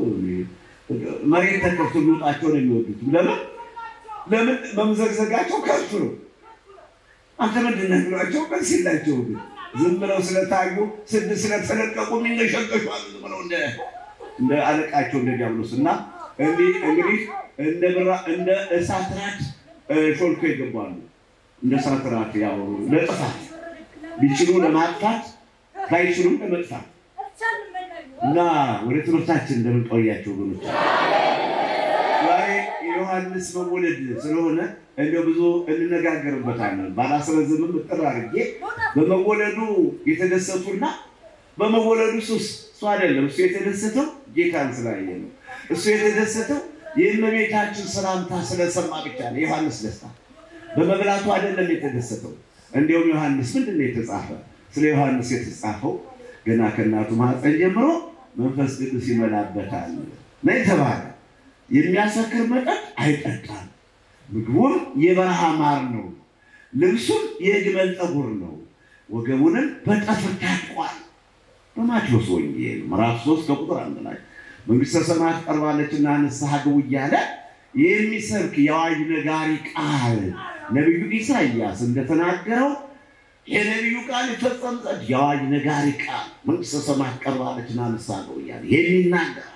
መሬት ተከፍቶ ሊወጣቸው ነው የሚወዱት። ለምን ለምን መምዘግዘጋቸው ከሱ ነው። አንተ ምንድን ነህ ብሏቸው መልስ የላቸው። ግን ዝም ብለው ስለታዩ ስድ ስለተለቀቁ የሚነሸቀሹ አሉ ብለው እንደ አለቃቸው እንደ ዲያብሎስ እና እንግዲህ እንደ ብራ እንደ እሳት ራት ሾልኮ ይገባሉ። እንደ እሳት ራት ያው ለጥፋት ቢችሉ ለማጥፋት ባይችሉም ለመጥፋት እና ወደ ትምህርታችን እንደምንቆያቸው ወገኖች ዛሬ የዮሐንስ መወለድ ስለሆነ እንደ ብዙ እንነጋገርበታለን። ባላስረዝምም እጥር አድርጌ በመወለዱ የተደሰቱና በመወለዱ ሱስ እሱ አይደለም። እሱ የተደሰተው ጌታን ስላየ ነው። እሱ የተደሰተው የእመቤታችን ሰላምታ ስለሰማ ብቻ ነው። የዮሐንስ ደስታ በመብላቱ አይደለም የተደሰተው። እንዲሁም ዮሐንስ ምንድን ነው የተጻፈ? ስለ ዮሐንስ የተጻፈው ገና ከእናቱ ማኅፀን ጀምሮ መንፈስ ቅዱስ ይመላበታል ነው የተባለ። የሚያሰክር መጠጥ አይጠጣም፣ ምግቡም የበረሃ ማር ነው፣ ልብሱም የግመል ጠጉር ነው፣ ወገቡንም በጠፍር ታጥቋል። በማቴዎስ ወንጌል ምዕራፍ ሶስት ከቁጥር አንድ ላይ መንግሥተ ሰማያት ቀርባለችና ንስሐ ግቡ እያለ የሚሰብክ የአዋጅ ነጋሪ ቃል ነቢዩ ኢሳይያስ እንደተናገረው የነቢዩ ቃል ይፈጸም ዘንድ የአዋጅ ነጋሪ ቃል መንግሥተ ሰማያት ቀርባለችና ንስሐ ግቡ እያለ የሚናገር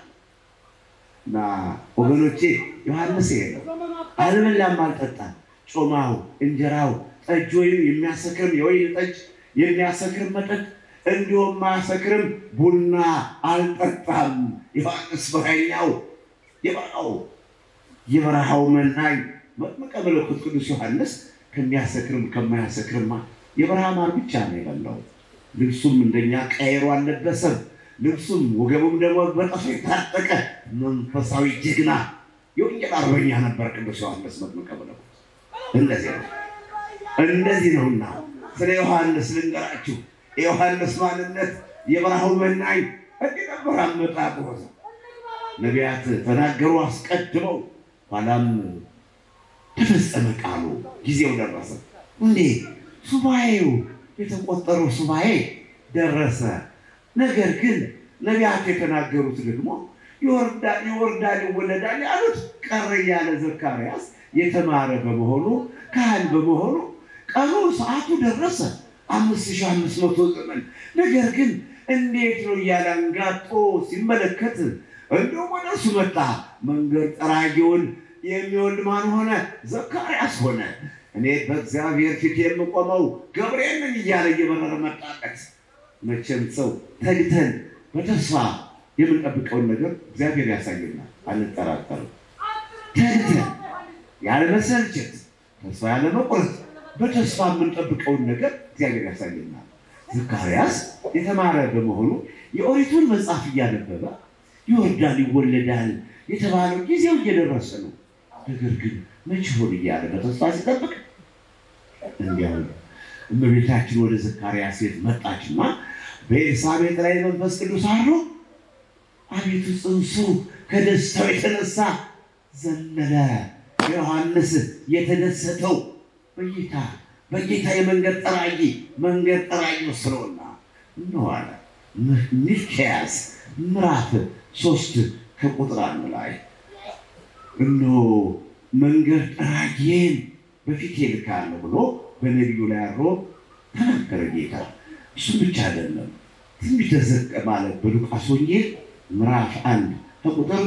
እና ወገኖቼ ዮሐንስ ይሄ ነው። አልበላም አልጠጣም። ጮማው፣ እንጀራው፣ ጠጅ ወይም የሚያሰክርም የወይን ጠጅ የሚያሰክርም መጠጥ እንዲሁም ማያሰክርም ቡና አልጠጣም። ዮሐንስ በረኛው የበረሃው የበረሃው መናኝ መጥምቀ መለኮት ቅዱስ ዮሐንስ ከሚያሰክርም ከማያሰክርማ የበረሃ ማር ብቻ ነው የበላው። ልብሱም እንደኛ ቀይሮ አልለበሰም። ልብሱም ወገቡም ደግሞ በጠፍ የታጠቀ መንፈሳዊ ጀግና የወንጌል አርበኛ ነበር ቅዱስ ዮሐንስ መጥምቀ መለኮት። እንደዚህ ነው እንደዚህ ነውና ስለ ዮሐንስ ልንገራችሁ። የዮሐንስ ማንነት የበረሃው መናኝ እንዲህ ነበር አመጣጡ። ነቢያት ተናገሩ አስቀድመው፣ ኋላም ተፈጸመ ቃሉ፣ ጊዜው ደረሰ። እንዴ ሱባኤው የተቆጠረው ሱባኤ ደረሰ። ነገር ግን ነቢያት የተናገሩት ደግሞ ይወርዳል ይወርዳል ይወለዳል ያሉት ቀረ እያለ ዘካርያስ የተማረ በመሆኑ ካህን በመሆኑ ቀኑ ሰዓቱ ደረሰ። አምስት ሺህ አምስት መቶ ዘመን ነገር ግን እንዴት ነው እያለ አንጋጦ ሲመለከት እንዲሁም ወደ እሱ መጣ። መንገድ ጠራጊውን የሚወልድ ማን ሆነ? ዘካርያስ ሆነ። እኔ በእግዚአብሔር ፊት የምቆመው ገብርኤል ነኝ እያለ እየበረረ መጣለት። መቼም ሰው ተግተን በተስፋ የምንጠብቀውን ነገር እግዚአብሔር ያሳየናል፣ አንጠራጠርም። ተግተን ያለመሰልቸት፣ ተስፋ ያለመቁረጥ በተስፋ የምንጠብቀውን ነገር እግዚአብሔር ያሳየናል። ዘካርያስ የተማረ በመሆኑ የኦሪቱን መጽሐፍ እያነበበ ይወርዳል ይወለዳል የተባለው ጊዜው እየደረሰ ነው። ነገር ግን መቼ ሆን እያለ በተስፋ ሲጠብቅ እንዲያው እመቤታችን ወደ ዘካርያስ ቤት መጣችና በኤልሳቤጥ ላይ መንፈስ ቅዱስ አድሮ አቤቱ ጽንሱ ከደስታው የተነሳ ዘለለ። ዮሐንስ የተደሰተው በጌታ በጌታ የመንገድ ጠራጊ መንገድ ጠራጊ ስለሆና እነዋለ ሚልክያስ ምዕራፍ ሶስት ከቁጥር አንድ ላይ እነሆ መንገድ ጠራጊን በፊቴ እልካለሁ ብሎ በነቢዩ ላይ አድሮ ተናገረ ጌታ። እሱ ብቻ አይደለም ትንቢተ ዘቀ ማለት በሉቃስ ወንጌል ምዕራፍ አንድ ከቁጥር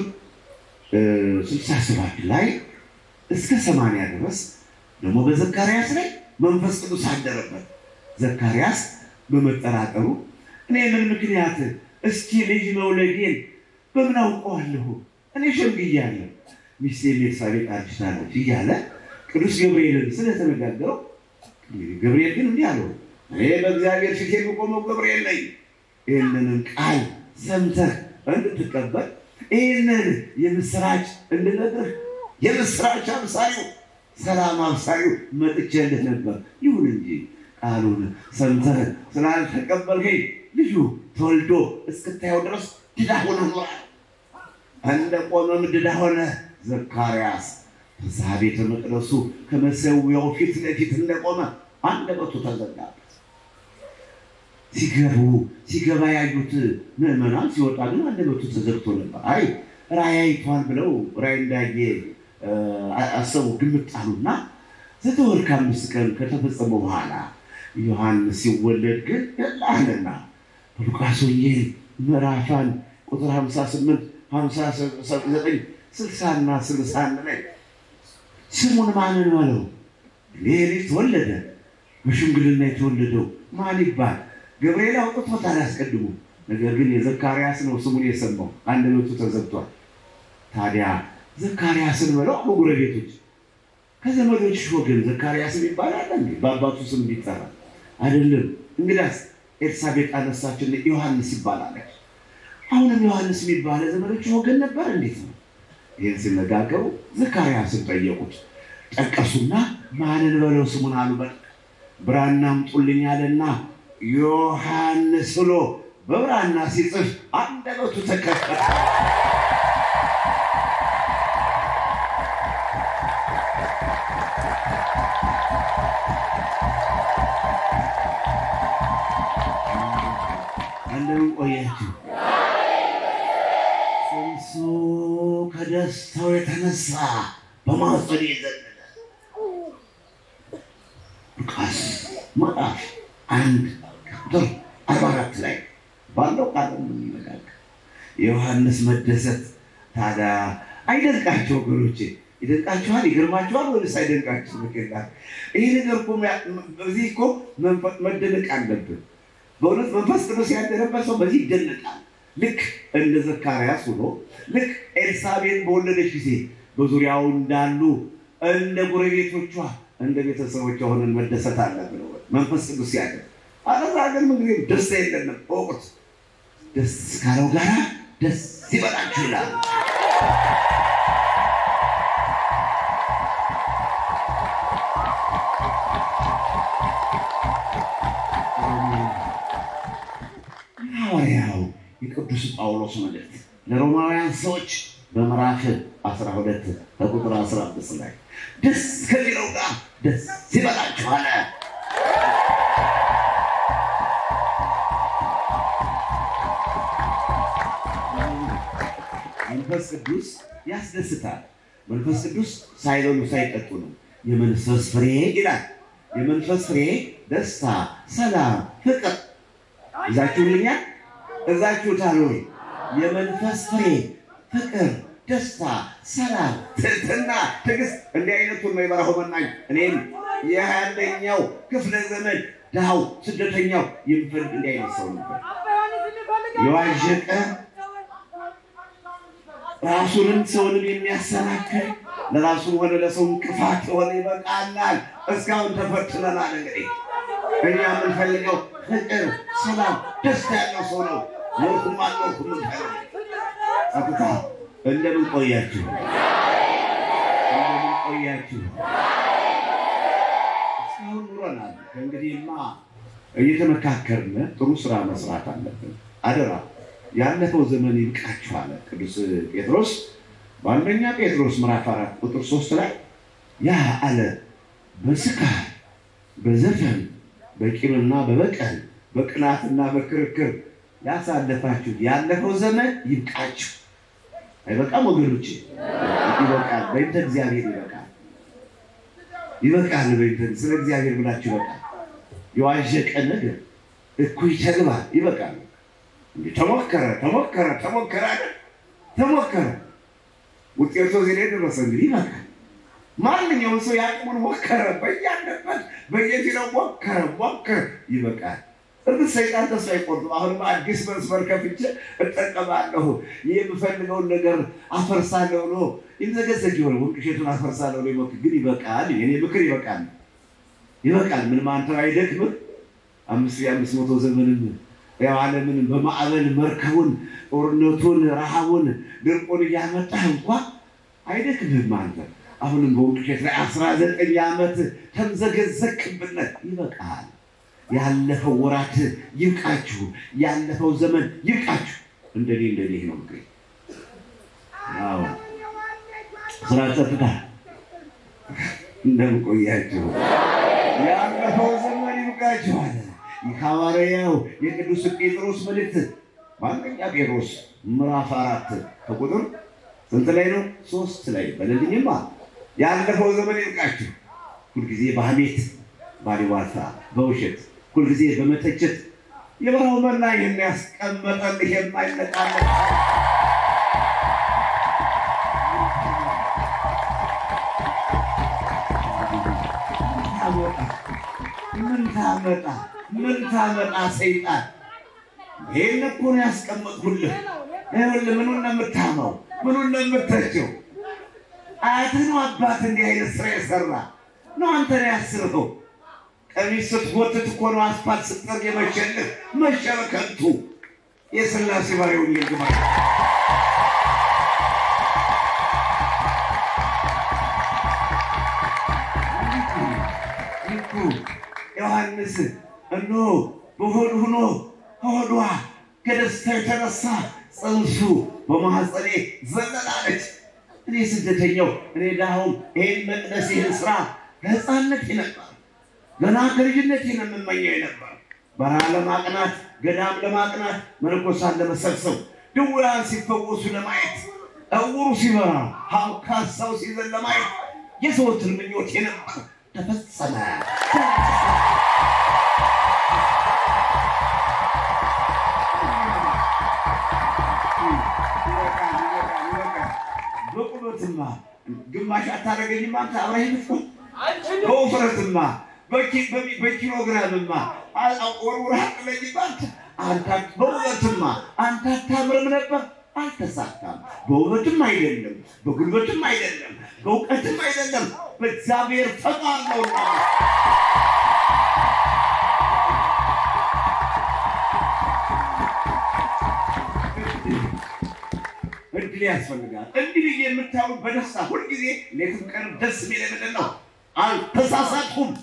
ስልሳ ሰባት ላይ እስከ ሰማንያ ድረስ ደግሞ በዘካርያስ ላይ መንፈስ ቅዱስ አደረበት። ዘካርያስ በመጠራጠሩ እኔ ምን ምክንያት እስኪ ልጅ መውለዴን በምን አውቀዋለሁ? እኔ ሸምግያለሁ፣ ሚስቴ ኤልሳቤጥ አርጅታለች እያለ ቅዱስ ገብርኤልን ስለተነጋገረው ገብርኤል ግን እንዲህ አለው፣ እኔ በእግዚአብሔር ፊት የምቆመው ገብርኤል ነኝ። ይህንንም ቃል ሰምተህ እንድትቀበል ይህንን የምስራች እንድነግርህ የምስራች አብሳዩ ሰላም አብሳዩ መጥቼልህ ነበር። ይሁን እንጂ ቃሉን ሰምተህ ስላልተቀበልከኝ ልጁ ተወልዶ እስክታየው ድረስ ድዳ ሆነ ኖሯል። እንደ ቆመም ድዳ ሆነ። ዘካርያስ በዛ ቤተ መቅደሱ ከመሰዊያው ፊት ለፊት እንደቆመ አንደበቱ ተዘጋበት። ሲገቡ ሲገባ ያዩት ምዕመናን ሲወጣ ግን አንደበቱ ተዘግቶ ነበር። አይ ራእይ አይቷል ብለው ራእይ እንዳየ አሰቡ፣ ግምት ጣሉና ዘጠኝ ወር ከአምስት ቀን ከተፈጸመ በኋላ ዮሐንስ ሲወለድ ግን አለና በሉቃስ ወንጌል ምዕራፍ አንድ ቁጥር 58 59 60 እና 61 ላይ ስሙን ማንን በለው ይህ ልጅ ተወለደ፣ በሽምግልና የተወለደው ማን ይባል? ገብርኤል አውጥቶታል አስቀድሞ። ነገር ግን የዘካርያስ ነው ስሙን የሰማው፣ አንደበቱ ተዘግቷል። ታዲያ ዘካርያስን በለው አሉ ጎረቤቶች። ከዘመዶች ወገን ዘካርያስን ይባላል እንዴ? በአባቱ ስም እንዲጠራ አይደለም። እንግዳስ ኤልሳቤጥ አነሳችን ዮሐንስ ይባላለች። አሁንም ዮሐንስ የሚባለ ዘመዶች ወገን ነበር። እንዴት ነው? ይህን ሲነጋገሩ ዘካርያስን ጠየቁት። ጠቀሱና ማንን በለው ስሙን አሉ። በ ብራና አምጡልኝ አለና ዮሐንስ ብሎ በብራና ሲጽፍ አንደበቱ ተከፈተ። እንደምን ቆያችሁ? ጽንሱ ከደስታው የተነሳ በማኅፀን የዘለለ ሉቃስ ምዕራፍ አንድ ቁጥር አርባ አራት ላይ ባለው ቃል የምንነጋገር የዮሐንስ መደሰት ታዲያ አይደንቃቸው ወገኖቼ? ይደንቃችኋል? ይገርማችኋል? ወይስ አይደንቃችሁ? ምክንያት ይህ ነገር እኮ በዚህ እኮ መደነቅ አለብን። በእውነት መንፈስ ቅዱስ ያደረበት ሰው በዚህ ይደነቃል። ልክ እንደ ዘካርያስ ሆኖ ልክ ኤልሳቤጥ በወለደች ጊዜ በዙሪያው እንዳሉ እንደ ጎረቤቶቿ እንደ ቤተሰቦቿ ሆነን መደሰት አለብን። መንፈስ ቅዱስ ያለ አለዛ ግን ምን ደስ የለንም። እወቁት። ደስ ካለው ጋራ ደስ ይበላችሁ ይላል። ሐዋርያው የቅዱስ ጳውሎስ መልእክት ለሮማውያን ሰዎች በምዕራፍ 12 ከቁጥር 15 ላይ ደስ ከሚለው ጋር ደስ ይበላችሁ አለ። መንፈስ ቅዱስ ያስደስታል። መንፈስ ቅዱስ ሳይበሉ ሳይጠጡ ነው። የመንፈስ ፍሬ ይላል። የመንፈስ ፍሬ ደስታ፣ ሰላም፣ ፍቅር እዛችሁልኛል እዛችሁታል ወይ? የመንፈስ ፍሬ ፍቅር፣ ደስታ፣ ሰላም፣ ትህትና፣ ትዕግስት እንዲህ አይነቱን ነው የበረሃው መናኝ እኔም የአንደኛው ክፍለ ዘመን ድሃው ስደተኛው የሚፈልግ እንዲህ አይነት ሰው ነበር። የዋዠቀ ራሱንም ሰውንም የሚያሰናክል ለራሱም ሆነ ለሰው እንቅፋት የሆነ ይበቃናል። እስካሁን ተፈትነናል። እንግዲህ እኛ የምንፈልገው ፍቅር፣ ሰላም፣ ደስታ ያለው ሰው ነው። ኖርኩም አልኖርኩም ምንፈልግ ጸጥታ። እንደምን ቆያችሁ? እንደምን ቆያችሁ? እስካሁን ኑረናል። ከእንግዲህማ እየተመካከርን ጥሩ ስራ መስራት አለብን። አደራ ያለፈው ዘመን ይብቃችሁ አለ ቅዱስ ጴጥሮስ በአንደኛ ጴጥሮስ ምዕራፍ አራት ቁጥር ሶስት ላይ ያ አለ በስካር በዘፈን በቂምና በበቀል በቅናትና በክርክር ያሳለፋችሁ ያለፈው ዘመን ይብቃችሁ። አይበቃም ወገኖቼ? ይበቃል። በይንተ እግዚአብሔር ይበቃል፣ ይበቃል። በይንተ ስለ እግዚአብሔር ብላችሁ ይበቃል። የዋዠቀ ነገር እኩይ ተግባር ይበቃል። እንዴ ተሞከረ ተሞከረ ተሞከረ አይደል? ተሞከረ ውጤቱ እዚህ ላይ ደረሰ። እንግዲህ ይበቃል። ማንኛውም ሰው ያቅሙን ሞከረ፣ በያለበት በየፊናው ሞከረ ሞከረ፣ ይበቃል። እርግጥ ሰይጣን ተስፋ አይቆርጥም። አሁንም አዲስ መስመር ከፍቼ እጠቀማለሁ የምፈልገውን ነገር አፈርሳለሁ ብሎ ይዘገዘግ የሆነ ወንቅሼቱን አፈርሳለሁ ብሎ ይሞክር። ግን ይበቃል። የኔ ምክር ይበቃል፣ ይበቃል። ምንም አንተ አይደክምህ አምስት የአምስት መቶ ዘመንም ያው ዓለምን በማዕበል መርከቡን፣ ጦርነቱን፣ ረሃቡን፣ ድርቁን እያመጣህ እንኳ አይደክምህም አንተ አሁንም በውቅሸት ላይ አስራ ዘጠኝ ዓመት ተምዘገዘክብነት ይበቃል። ያለፈው ወራት ይብቃችሁ፣ ያለፈው ዘመን ይብቃችሁ። እንደኔ እንደኔ ነው ምክሬ። አዎ ስራ ጸጥታ እንደምን ቆያችሁ? ያለፈው ዘመን ይብቃችሁ አለ። የሐዋርያው የቅዱስ ጴጥሮስ መልእክት በአንደኛ ጴጥሮስ ምዕራፍ አራት ከቁጥር ስንት ላይ ነው? ሶስት ላይ በለልኝማ ያለፈው ዘመን ይብቃችሁ። ሁልጊዜ በሐሜት ባሉባልታ፣ በውሸት ሁልጊዜ በመተቸት የበረሃው መና ይህን ያስቀመጠልህ የማይነቃነቅ ምን ታመጣ ምን ታመጣ ሰይጣን ይህን እኮ ነው ያስቀመጥኩልህ። ይኸውልህ ምኑን ነው የምታመው? ምኑን ነው የምተቸው? አያትህ ነው አባት እንዲህ አይነት ስራ የሰራ ነው አንተ ነው ያስርኸው። ቀሚስ ስትጎትት እኮ ነው አስፋልት ስትጠርግ የመሸልህ መሸ በከንቱ የስላሴ ባሪያውን ይልግማ እኮ ዮሐንስ እነሆ በሆድ ሆኖ ከሆዷ ከደስታ የተነሳ ጽንሱ በማኅፀኔ ዘለላለች። እኔ ስደተኛው እኔ ዳሁም ይህን መቅደስ ይህን ስራ ከህፃነት ነበር፣ ገና ከልጅነት ነው የምመኘው ነበር። በረሃ ለማቅናት ገዳም ለማቅናት መነኮሳት ለመሰብሰብ ድውያን ሲፈወሱ ለማየት እውሩ ሲበራ አንካሳው ሲዘል ለማየት የዘወትር ምኞቴ ነበር። ተፈጸመ። በቁመትማ ግማሽ አታደርገኝማ አንተ አብረኸኝ ብትሆን፣ በውፍረትማ በኪሎግራምማ ወርውረህ አጥለኝ ባንተ አንተ በውበትማ አንተ አታምርም ነበር፣ አልተሳካም። በውበትም አይደለም፣ በጉልበትም አይደለም፣ በእውቀትም አይደለም፣ በእግዚአብሔር ፈቃድ ነውና እድል ያስፈልጋል። እንዲህ ብዬ የምታዩት በደስታ ሁልጊዜ ሌትም ቀን ደስ የሚል ምንድን ነው? አልተሳሳትኩም።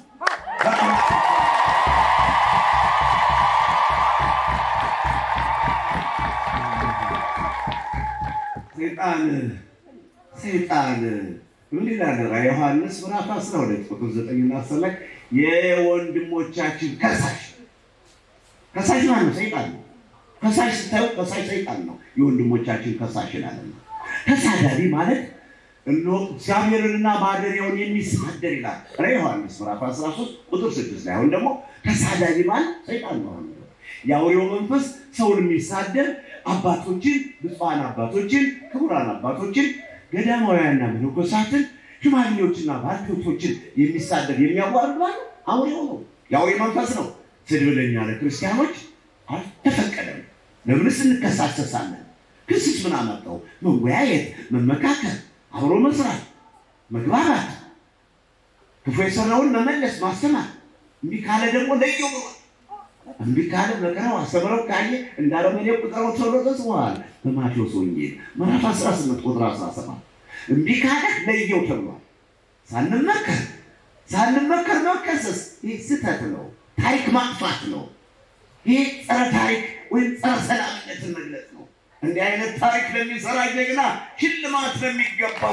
ሰይጣን ሰይጣን ምን ይላል? ራዕየ ዮሐንስ ምዕራፍ 12 ቁጥር 9 እና 10 ላይ የወንድሞቻችን ከሳሽ ከሳሽ ማን ነው? ሰይጣን ነው። ከሳሽ ስታዩ ከሳሽ ሰይጣን ነው። የወንድሞቻችን ከሳሽ ይላል። ተሳዳቢ ማለት እነሆ እግዚአብሔርንና ማደሪያውን የሚሳደር ይላል ራዕየ ዮሐንስ ምዕራፍ 13 ቁጥር 6 ላይ አሁን ደግሞ ተሳዳቢ ማለት ሰይጣን ነው። የአውሬው መንፈስ ሰውን የሚሳደር አባቶችን፣ ብፁዓን አባቶችን፣ ክቡራን አባቶችን፣ ገዳማውያንና መነኮሳትን፣ ሽማግሌዎችና ባልቴቶችን የሚሳደር የሚያዋርድ ማለት አውሬው ነው። የአውሬ መንፈስ ነው። ስድብ ለእኛ ለክርስቲያኖች አልተፈቀደም። ለምንስ እንከሳሰሳለን? ክስስ ምን አመጣው? መወያየት፣ መመካከል፣ አብሮ መስራት፣ መግባባት፣ ክፉ የሰራውን መመለስ፣ ማስተማር። እንዲህ ካለ ደግሞ ለየው ብሏል። እምቢ ካለ መከራው አስተምረው ካየ እንዳረመኔ ቁጠረው ተብሎ ተጽፏል በማቴዎስ ወንጌል ምዕራፍ 18 ቁጥር 17 እምቢ ካለ ለየው ተብሏል። ሳንመከር ሳንመከር መከሰስ ይህ ስህተት ነው። ታሪክ ማጥፋት ነው። ይህ ጸረ ታሪክ ወይም ጸረ ሰላምነትን መግለጽ ነው። እንዲህ አይነት ታሪክ ለሚሰራ ጀግና ሽልማት ለሚገባው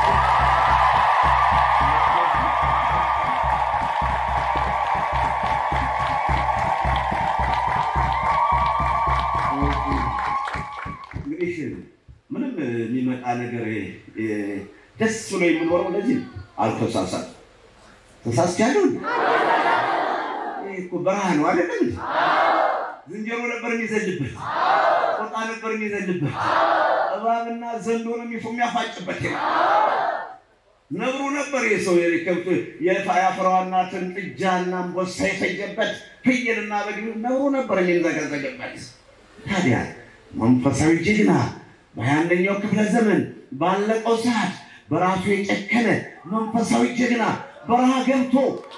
እንግዲህ ምንም የሚመጣ ነገር ደስ ብሎ የምኖረው ለዚህ አልተሳሳት ተሳስቻለሁ። ይህ እኮ በረሃ ነው አይደለም? ዝንጀሮ ነበር የሚዘልበት፣ ጦጣ ነበር የሚዘልበት፣ እባብና ዘንዶ ነው የሚያፋጭበት። ነብሩ ነበር የሰው የከብት የአፍራዋናትን ጥጃና አንበሳ የፈጀበት፣ ፍየልና በግ ነብሩ ነበር የሚንዘገዘግበት። ታዲያ መንፈሳዊ ጀግና በሃያ አንደኛው ክፍለ ዘመን ባለቀው ሰዓት በራሱ የጨከነ መንፈሳዊ ጀግና በረሃ ገብቶ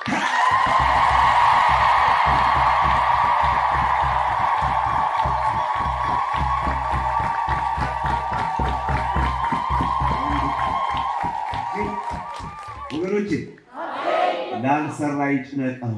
ወገኖች ላልሰራ ይጭነቀው።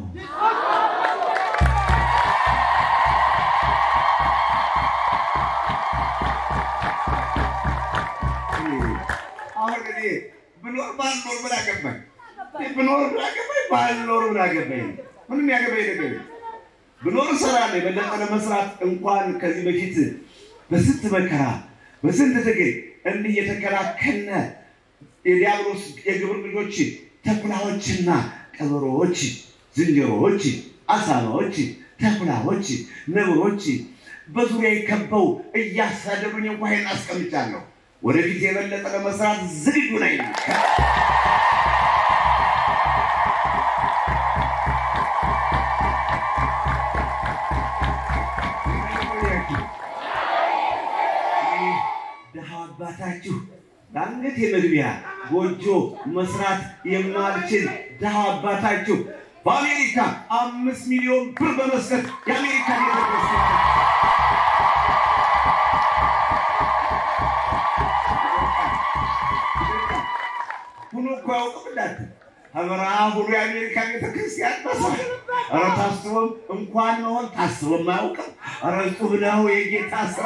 አሁን እኔ ብኖር ባልኖር ምን አገባኝ? ብኖር ምን አገባኝ? ባልኖር ምን አገባኝ? ምንም ያገባኝ ነገር የለም። ብኖር እሰራለሁ። የበለጠ ለመስራት እንኳን ከዚህ በፊት በስንት መከራ በስንት ትግል እንዲህ እየተከላከልነ የዲያብሎስ የግብር ልጆች ተኩላዎችና ቀበሮዎች፣ ዝንጀሮዎች፣ አሳማዎች፣ ተኩላዎች፣ ነብሮች በዙሪያ ከበው እያሳደዱኝ እንኳ ይሄን አስቀምጫለሁ። ወደፊት የበለጠ ለመስራት ዝግጁ ነኝ። ድሃ አባታችሁ በአንገት የመግቢያ ጎጆ መስራት የማልችል ድሃ አባታችሁ በአሜሪካ አምስት ሚሊዮን ብር በመስጠት የአሜሪካ ቤተክርስቲያን ሁሉ እኮ ያውቅም እንዳት ሀበራ ሁሉ የአሜሪካ ቤተክርስቲያን መሳል ኧረ ታስቦም እንኳን መሆን ታስቦም አያውቅም። ኧረ እጹብ ነው የጌታ ስራ።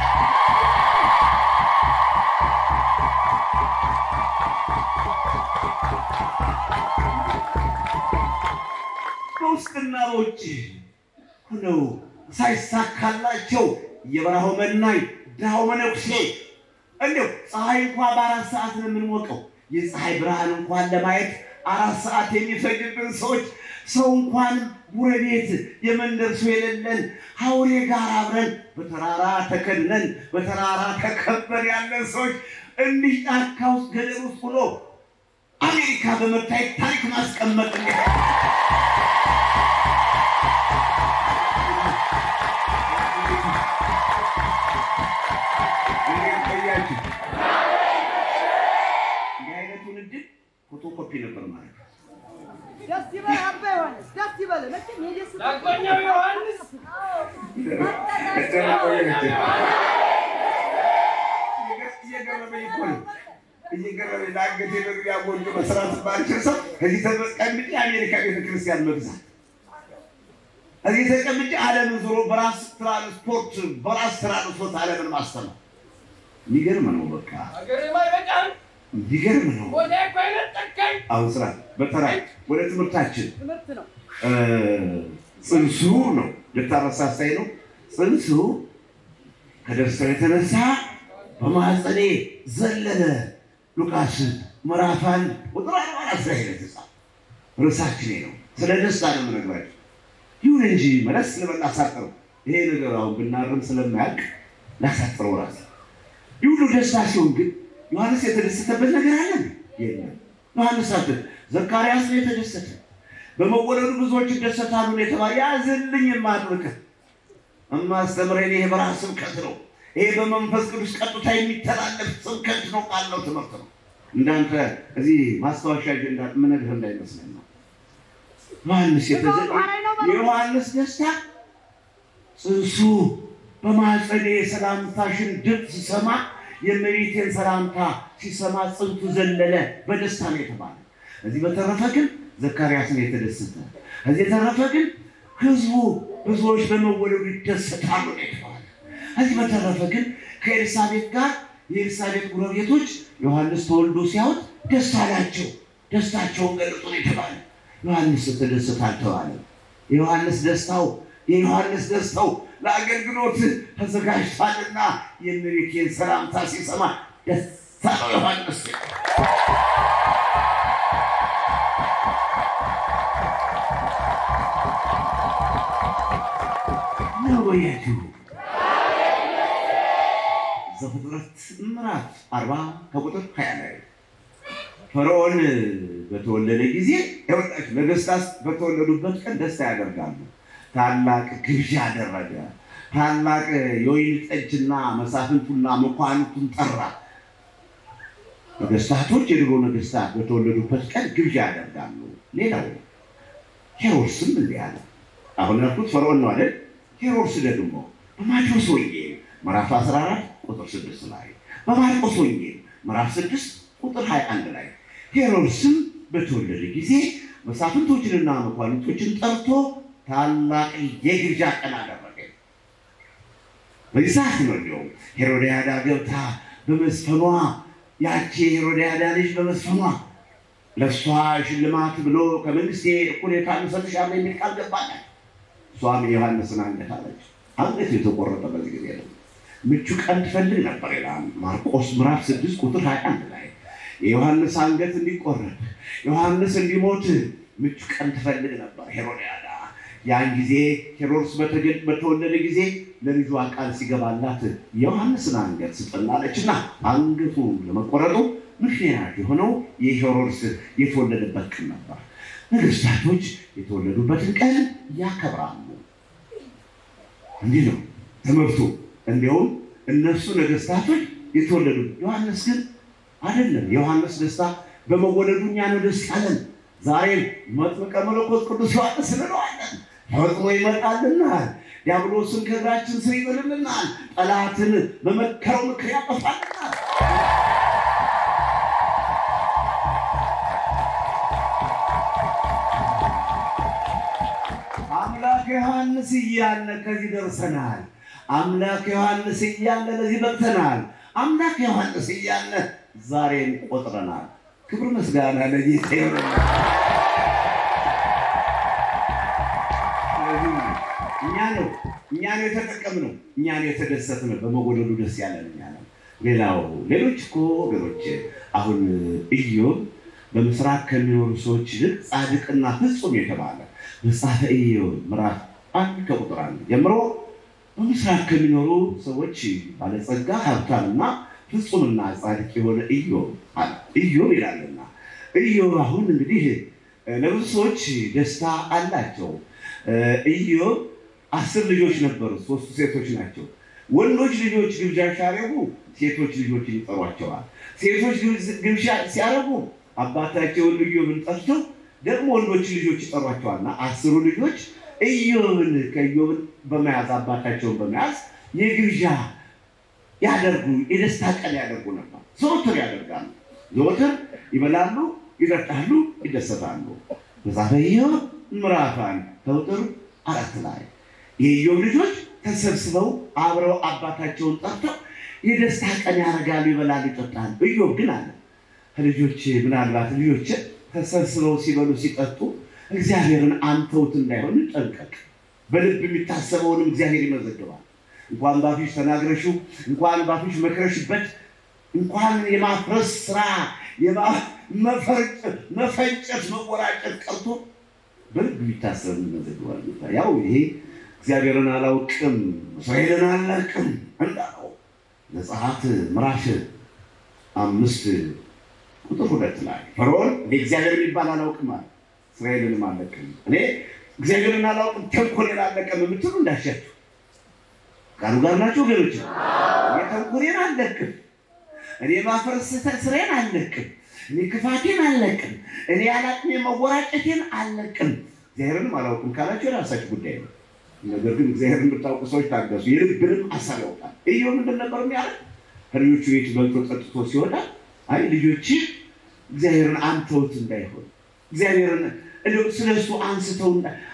በውስጥና በውጭ ሆነው ሳይሳካላቸው የበረሃው መናኝ ድሃው መነኩሴ እንዲያው ፀሐይ እንኳ በአራት ሰዓት ነው የምንሞቀው። የፀሐይ ብርሃን እንኳን ለማየት አራት ሰዓት የሚፈጅብን ሰዎች ሰው እንኳን ጎረቤት የመንደር ሰው የሌለን ሀውሬ ጋር አብረን በተራራ ተከድነን በተራራ ተከበን ያለን ሰዎች እንዲህ ጫካ ውስጥ ገደል ውስጥ ሆኖ አሜሪካ በመታየት ታሪክ ማስቀመጥ እንዴት እየገረመኝ እኮ ነው። እየገረመኝ ለአንገቴ መግቢያ ጎጆ መስራት ባልችል ሰው እዚህ ተቀምጬ አሜሪካ ቤተክርስቲያን መግዛት እዚህ ተቀምጬ ዓለምን ዞሮ በራስ ትራንስፖርት በራስ ትራንስፖርት ዓለምን ማስተማር የሚገርም ነው። በቃ የሚገርም ነው። አሁን ስራ በተራይ ወደ ትምህርታችን እ ጽንሱ ነው ልታረሳሳይ ነው። ጽንሱ ከደስታው የተነሳ በማኅፀኔ ዘለለ። ሉቃስ ምዕራፍ አንድ ቁጥር አርባ አራት ላይ ነው የተጻፈው። ርዕሳችን ይሄ ነው። ስለ ደስታ ነው የምነግራቸው። ይሁን እንጂ መለስ ልበል ላሳጥረው። ይሄ ነገር አሁን ብናርም ስለማያልቅ ላሳጥረው ራሴ ይህ ሁሉ ደስታ ሲሆን ግን ዮሐንስ የተደሰተበት ነገር አለ የለም። ዮሐንስ አት ዘካርያስ ነው የተደሰተ። በመወለዱ ብዙዎች ይደሰታሉ ነው የተባለ ያዝልኝ የማድርግ እማስተምረን ይሄ በረሃ ስብከት ነው። ይሄ በመንፈስ ቅዱስ ቀጥታ የሚተላለፍ ስብከት ነው፣ ቃል ነው፣ ትምህርት ነው። እንዳንተ እዚህ ማስታወሻ አጀንዳ ምነግርህ እንዳይመስለኝ ነው። ዮሐንስ የተዘ የዮሐንስ ደስታ ጽንሱ በማኅፀኔ የሰላምታሽን ድምፅ ሲሰማ የእመቤቴን ሰላምታ ሲሰማ ጽንቱ ዘለለ በደስታ ነው የተባለ። እዚህ በተረፈ ግን ዘካርያስ ነው የተደሰተ። እዚህ የተረፈ ግን ህዝቡ ብዙዎች በመወለዱ ይደሰታሉ ነው የተባለ። እዚህ በተረፈ ግን ከኤልሳቤጥ ጋር የኤልሳቤጥ ጎረቤቶች ዮሐንስ ተወልዶ ሲያዩት ደስ አላቸው። ደስታቸውን ገለጡ ነው የተባለ። ዮሐንስ ተደሰተ አልተባለም። የዮሐንስ ደስታው የዮሐንስ ደስታው ለአገልግሎት ተዘጋጅቷልና የእመቤቴን ሰላምታ ሲሰማ ደስ አለው ዮሐንስ። ነወያችሁ ዘፍጥረት ምዕራፍ አርባ ከቁጥር ሀያ ላይ ፈርዖን በተወለደ ጊዜ ይኸውላችሁ ነገሥታት በተወለዱበት ቀን ደስታ ያደርጋሉ። ታላቅ ግብዣ አደረገ። ታላቅ የወይን ጠጅና መሳፍንቱና መኳንቱን ጠራ። ነገሥታቶች የድሮ ነገሥታት በተወለዱበት ቀን ግብዣ ያደርጋሉ። ሌላው ሄሮድስም እንዲህ አለ። አሁን ያልኩት ፈርዖን ነው አይደል? ሄሮድስ ደግሞ በማቴዎስ ወንጌል ምዕራፍ 14 ቁጥር 6 ላይ በማርቆስ ወንጌል ምዕራፍ 6 ቁጥር 21 ላይ ሄሮድስም በተወለደ ጊዜ መሳፍንቶችንና መኳንንቶችን ጠርቶ ታላቅ የግብዣ ቀን አደረገ። በዚህ ሰዓት ነው እንዲያውም ሄሮድያዳ ገብታ በመስፈኗ ያቺ የሄሮድያዳ ልጅ በመስፈኗ ለእሷ ሽልማት ብሎ ከመንግስቴ እኩሌታ እሰጥሻለሁ የሚል ቃል ገባላት። እሷም የዮሐንስን አንገት አለች። አንገት የተቆረጠ በዚህ ጊዜ ነው። ምቹ ቀን ትፈልግ ነበር ይላል ማርቆስ ምዕራፍ 6 ቁጥር 21 ላይ የዮሐንስ አንገት እንዲቆረጥ ዮሐንስ እንዲሞት ምቹ ቀን ትፈልግ ነበር ሄሮድያዳ። ያን ጊዜ ሄሮድስ በተገ- በተወለደ ጊዜ ለልጇ ቃል ሲገባላት የዮሐንስን አንገት ስጠላለችና አንገቱ ለመቆረጡ ምክንያት የሆነው የሄሮድስ የተወለደበት ቀን ነበር። ነገሥታቶች የተወለዱበትን ቀን ያከብራሉ። እንዲህ ነው ትምህርቱ። እንዲያውም እነሱ ነገሥታቶች የተወለዱ ዮሐንስ ግን አይደለም። የዮሐንስ ደስታ በመወለዱ እኛ ነው ደስ ያለን። ዛሬም መጥምቀ መለኮት ቅዱስ ዮሐንስ እንለዋለን። ፈጥኖ ይመጣልናል። ዲያብሎስን ከእግራችን ስር ይጥልልናል። ጠላትን በመከረው ምክር ያጠፋልናል። አምላክ ዮሐንስ እያለ ከዚህ ደርሰናል። አምላክ ዮሐንስ እያለ ለዚህ በቅተናል። አምላክ ዮሐንስ እያለ ዛሬን ቆጥረናል። ክብር ምስጋና ለጌታ ይሁን። ስለዚህ እኛ ነው እኛ ነው የተጠቀምነው፣ እኛ ነው የተደሰትነው። በመወለዱ ደስ ያለን እኛ ነው። ሌላው ሌሎች እኮ ወገኖች አሁን ኢዮብ በምስራቅ ከሚኖሩ ሰዎች ይልቅ ጻድቅና ፍጹም የተባለ መጽሐፈ ኢዮብ ምዕራፍ አንድ ከቁጥር አንድ ጀምሮ በምስራቅ ከሚኖሩ ሰዎች ባለጸጋ ሀብታምና ፍጹምና ጻድቅ የሆነ ኢዮብ አለ። ኢዮብ ይላልና ኢዮብ አሁን እንግዲህ ለብዙ ሰዎች ደስታ አላቸው። ኢዮብ አስር ልጆች ነበሩት፣ ሶስቱ ሴቶች ናቸው። ወንዶች ልጆች ግብዣ ሲያደርጉ ሴቶች ልጆችን ይጠሯቸዋል። ሴቶች ግብዣ ሲያደርጉ አባታቸውን ኢዮብን ጠርተው ደግሞ ወንዶች ልጆች ይጠሯቸዋልና አስሩ ልጆች ኢዮብን ከኢዮብን በመያዝ አባታቸውን በመያዝ የግብዣ ያደርጉ የደስታ ቀን ያደርጉ ነበር። ዘወትር ያደርጋሉ። ዘወትር ይበላሉ፣ ይጠጣሉ፣ ይደሰታሉ። መጽሐፈ ኢዮብ ምዕራፍ አንድ ከቁጥር አራት ላይ የኢዮብ ልጆች ተሰብስበው አብረው አባታቸውን ጠርተው የደስታ ቀን ያደርጋሉ፣ ይበላሉ፣ ይጠጣሉ። ኢዮብ ግን አለ ልጆች ምናልባት ልጆች ተሰብስበው ሲበሉ ሲጠጡ እግዚአብሔርን አንተውት እንዳይሆን ጠንቀቅ። በልብ የሚታሰበውንም እግዚአብሔር ይመዘግባል። እንኳን ባፊሽ ተናግረሽው እንኳን ባፊሽ መክረሽበት እንኳን የማፍረስ ስራ መፈንጨት መወራጨት ቀርቶ በልብ የሚታሰብ ይመዘግባል። ያው ይሄ እግዚአብሔርን አላውቅም እስራኤልን አላውቅም እንዳለው ዘጸአት ምዕራፍ አምስት ቁጥር ሁለት ላይ ፈርዖን እኔ እግዚአብሔር የሚባል አላውቅም አለ፣ እስራኤልንም አለቅም። እኔ እግዚአብሔርን አላውቅም ተንኮሌን አለቅም የምትሉ እንዳሻችሁ ቃሉ ጋር ናቸው ወገኖች። እኔ ተንኮሌን አለቅም፣ እኔ ማፍረስ ስራዬን አለቅም፣ እኔ ክፋቴን አለቅም፣ እኔ ያላቅሜ መወራጨቴን አለቅም፣ እግዚአብሔርንም አላውቅም ካላቸው የራሳችሁ ጉዳይ ነው። ነገር ግን እግዚአብሔርን የምታውቁ ሰዎች ታገሱ፣ የልብንም አሳብ ያውቃል። ኢዮብ ምንድን ነበር የሚያደርግ ከልጆቹ ቤት በልቶ ጠጥቶ ሲወጣ አይ ልጆች እግዚአብሔርን አንተውት እንዳይሆን እግዚአብሔርን ስለ እሱ አንስተው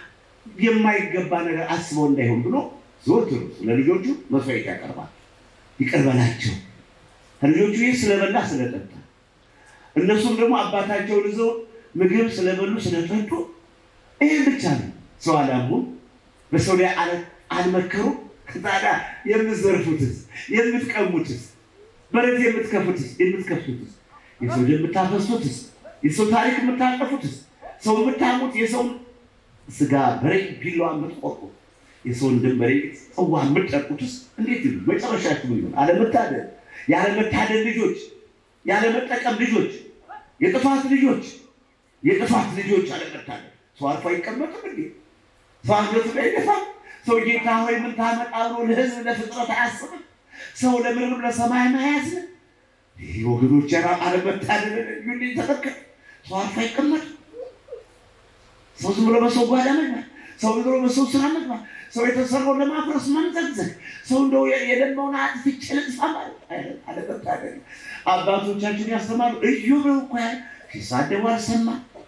የማይገባ ነገር አስበው እንዳይሆን ብሎ ዘወትር ለልጆቹ መስዋዕት ያቀርባል። ይቅር በላቸው ከልጆቹ ይህ ስለበላ ስለጠጣ፣ እነሱም ደግሞ አባታቸውን ይዘው ምግብ ስለበሉ ስለጠጡ፣ ይህም ብቻ ነው። ሰው አላሙም፣ በሰው ላይ አልመከሩም። ታዲያ የምትዘርፉትስ የምትቀሙትስ በረት የምትከፉትስ የምትከፍቱትስ የሰው ደም የምታፈሱትስ የሰው ታሪክ የምታጠፉትስ ሰው የምታሙት የሰውን ስጋ በሬ ቢላዋ የምትቆርጡ የሰውን ደም በሬ ጽዋ የምትጠጡትስ እንዴት ይሉ መጨረሻችሁ ምን ይሆን? አለመታደል ያለመታደል ልጆች ያለመጠቀም ልጆች የጥፋት ልጆች የጥፋት ልጆች አለመታደል ሰው አርፎ አይቀመጥም እንዴ? ሰው አንገቱ ላይ ይደፋል። ሰው ጌታ ሆይ ምን ታመጣ ብሎ ለህዝብ ለፍጥረት አያስብም። ሰው ለምንም ለሰማይ መያዝ ይህ ወገኖች ራ አለመታደል ዩ ተመልከት። ሰው አርፎ አይቀመጥ። ሰው ዝም ብሎ በሰው ጓዳ መግባት፣ ሰው ዝም ብሎ በሰው ስራ መግባት፣ ሰው የተሰራውን ለማፍረስ መምዘግዘግ፣ ሰው እንደው የደማውን አጥፍቼ ልጥፋ ማለት አለመታደል። አባቶቻችን ያስተማሩ ኢዮብ እኮ ሲሳደቡ አልሰማ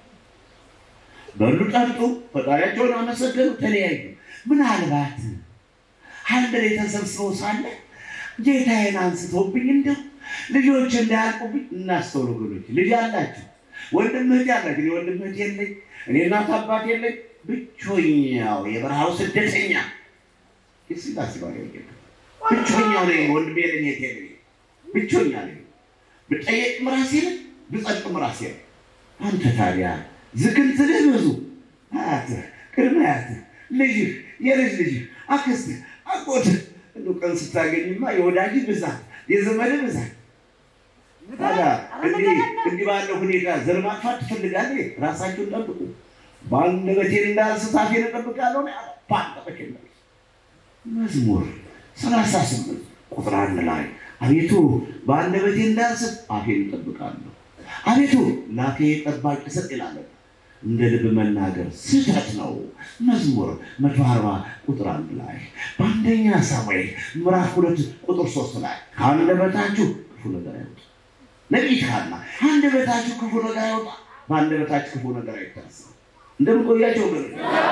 በሉ ጠጡ፣ ፈጣሪያቸውን አመሰገኑ፣ ተለያዩ። ምናልባት አንድ ላይ ተሰብስበው ሳለ ጌታዬን አንስተውብኝ እንደው ልጆች እንዳያልቁብኝ እናስተውሉ። ወገኖች ልጅ አላችሁ፣ ወንድም እህት ያላችሁ። እኔ ወንድም እህት የለኝ፣ እኔ እናት አባት የለኝ፣ ብቸኛው የበረሃው ስደተኛ ስላስባ ብቸኛው ነኝ። ወንድም የለኝ፣ እህት የለኝ፣ ብቸኛ ነኝ። ብጠየቅም ራሴ ነኝ፣ ብጸድቅም ራሴ ነኝ። አንተ ታዲያ ዝክንትልህ ብዙ አያትህ፣ ቅድመ አያትህ፣ ልጅህ፣ የልጅ ልጅህ፣ አክስትህ፣ አጎትህ እንደው ቀን ስታገኝማ የወዳጅ ብዛት የዘመድ ብዛት። ታዲያ እንዲህ ባለው ሁኔታ ዘር ማጥፋት ትፈልጋለህ? ራሳችሁን ጠብቁ። በአንደበቴ እንዳልስት አፌን እጠብቃለሁ ነው ያለው። በአንደበቴ እንዳልስት መዝሙር ሰላሳ ስምንት ቁጥር አንድ ላይ አቤቱ በአንደበቴ እንዳልስት አፌን እጠብቃለሁ። አቤቱ ላፌ ጠባቂ ስጥ ይላል። እንደ ልብ መናገር ስህተት ነው። መዝሙር መቶ አርባ ቁጥር አንድ ላይ በአንደኛ ሳሙኤል ምዕራፍ ሁለት ቁጥር ሶስት ላይ ከአንደበታችሁ ክፉ ነገር አይወጣ። ነቢይ ሐና አንደበታችሁ ክፉ ነገር አይወጣ፣ በአንደበታችሁ ክፉ ነገር አይታሰብ። እንደምቆያቸው ገ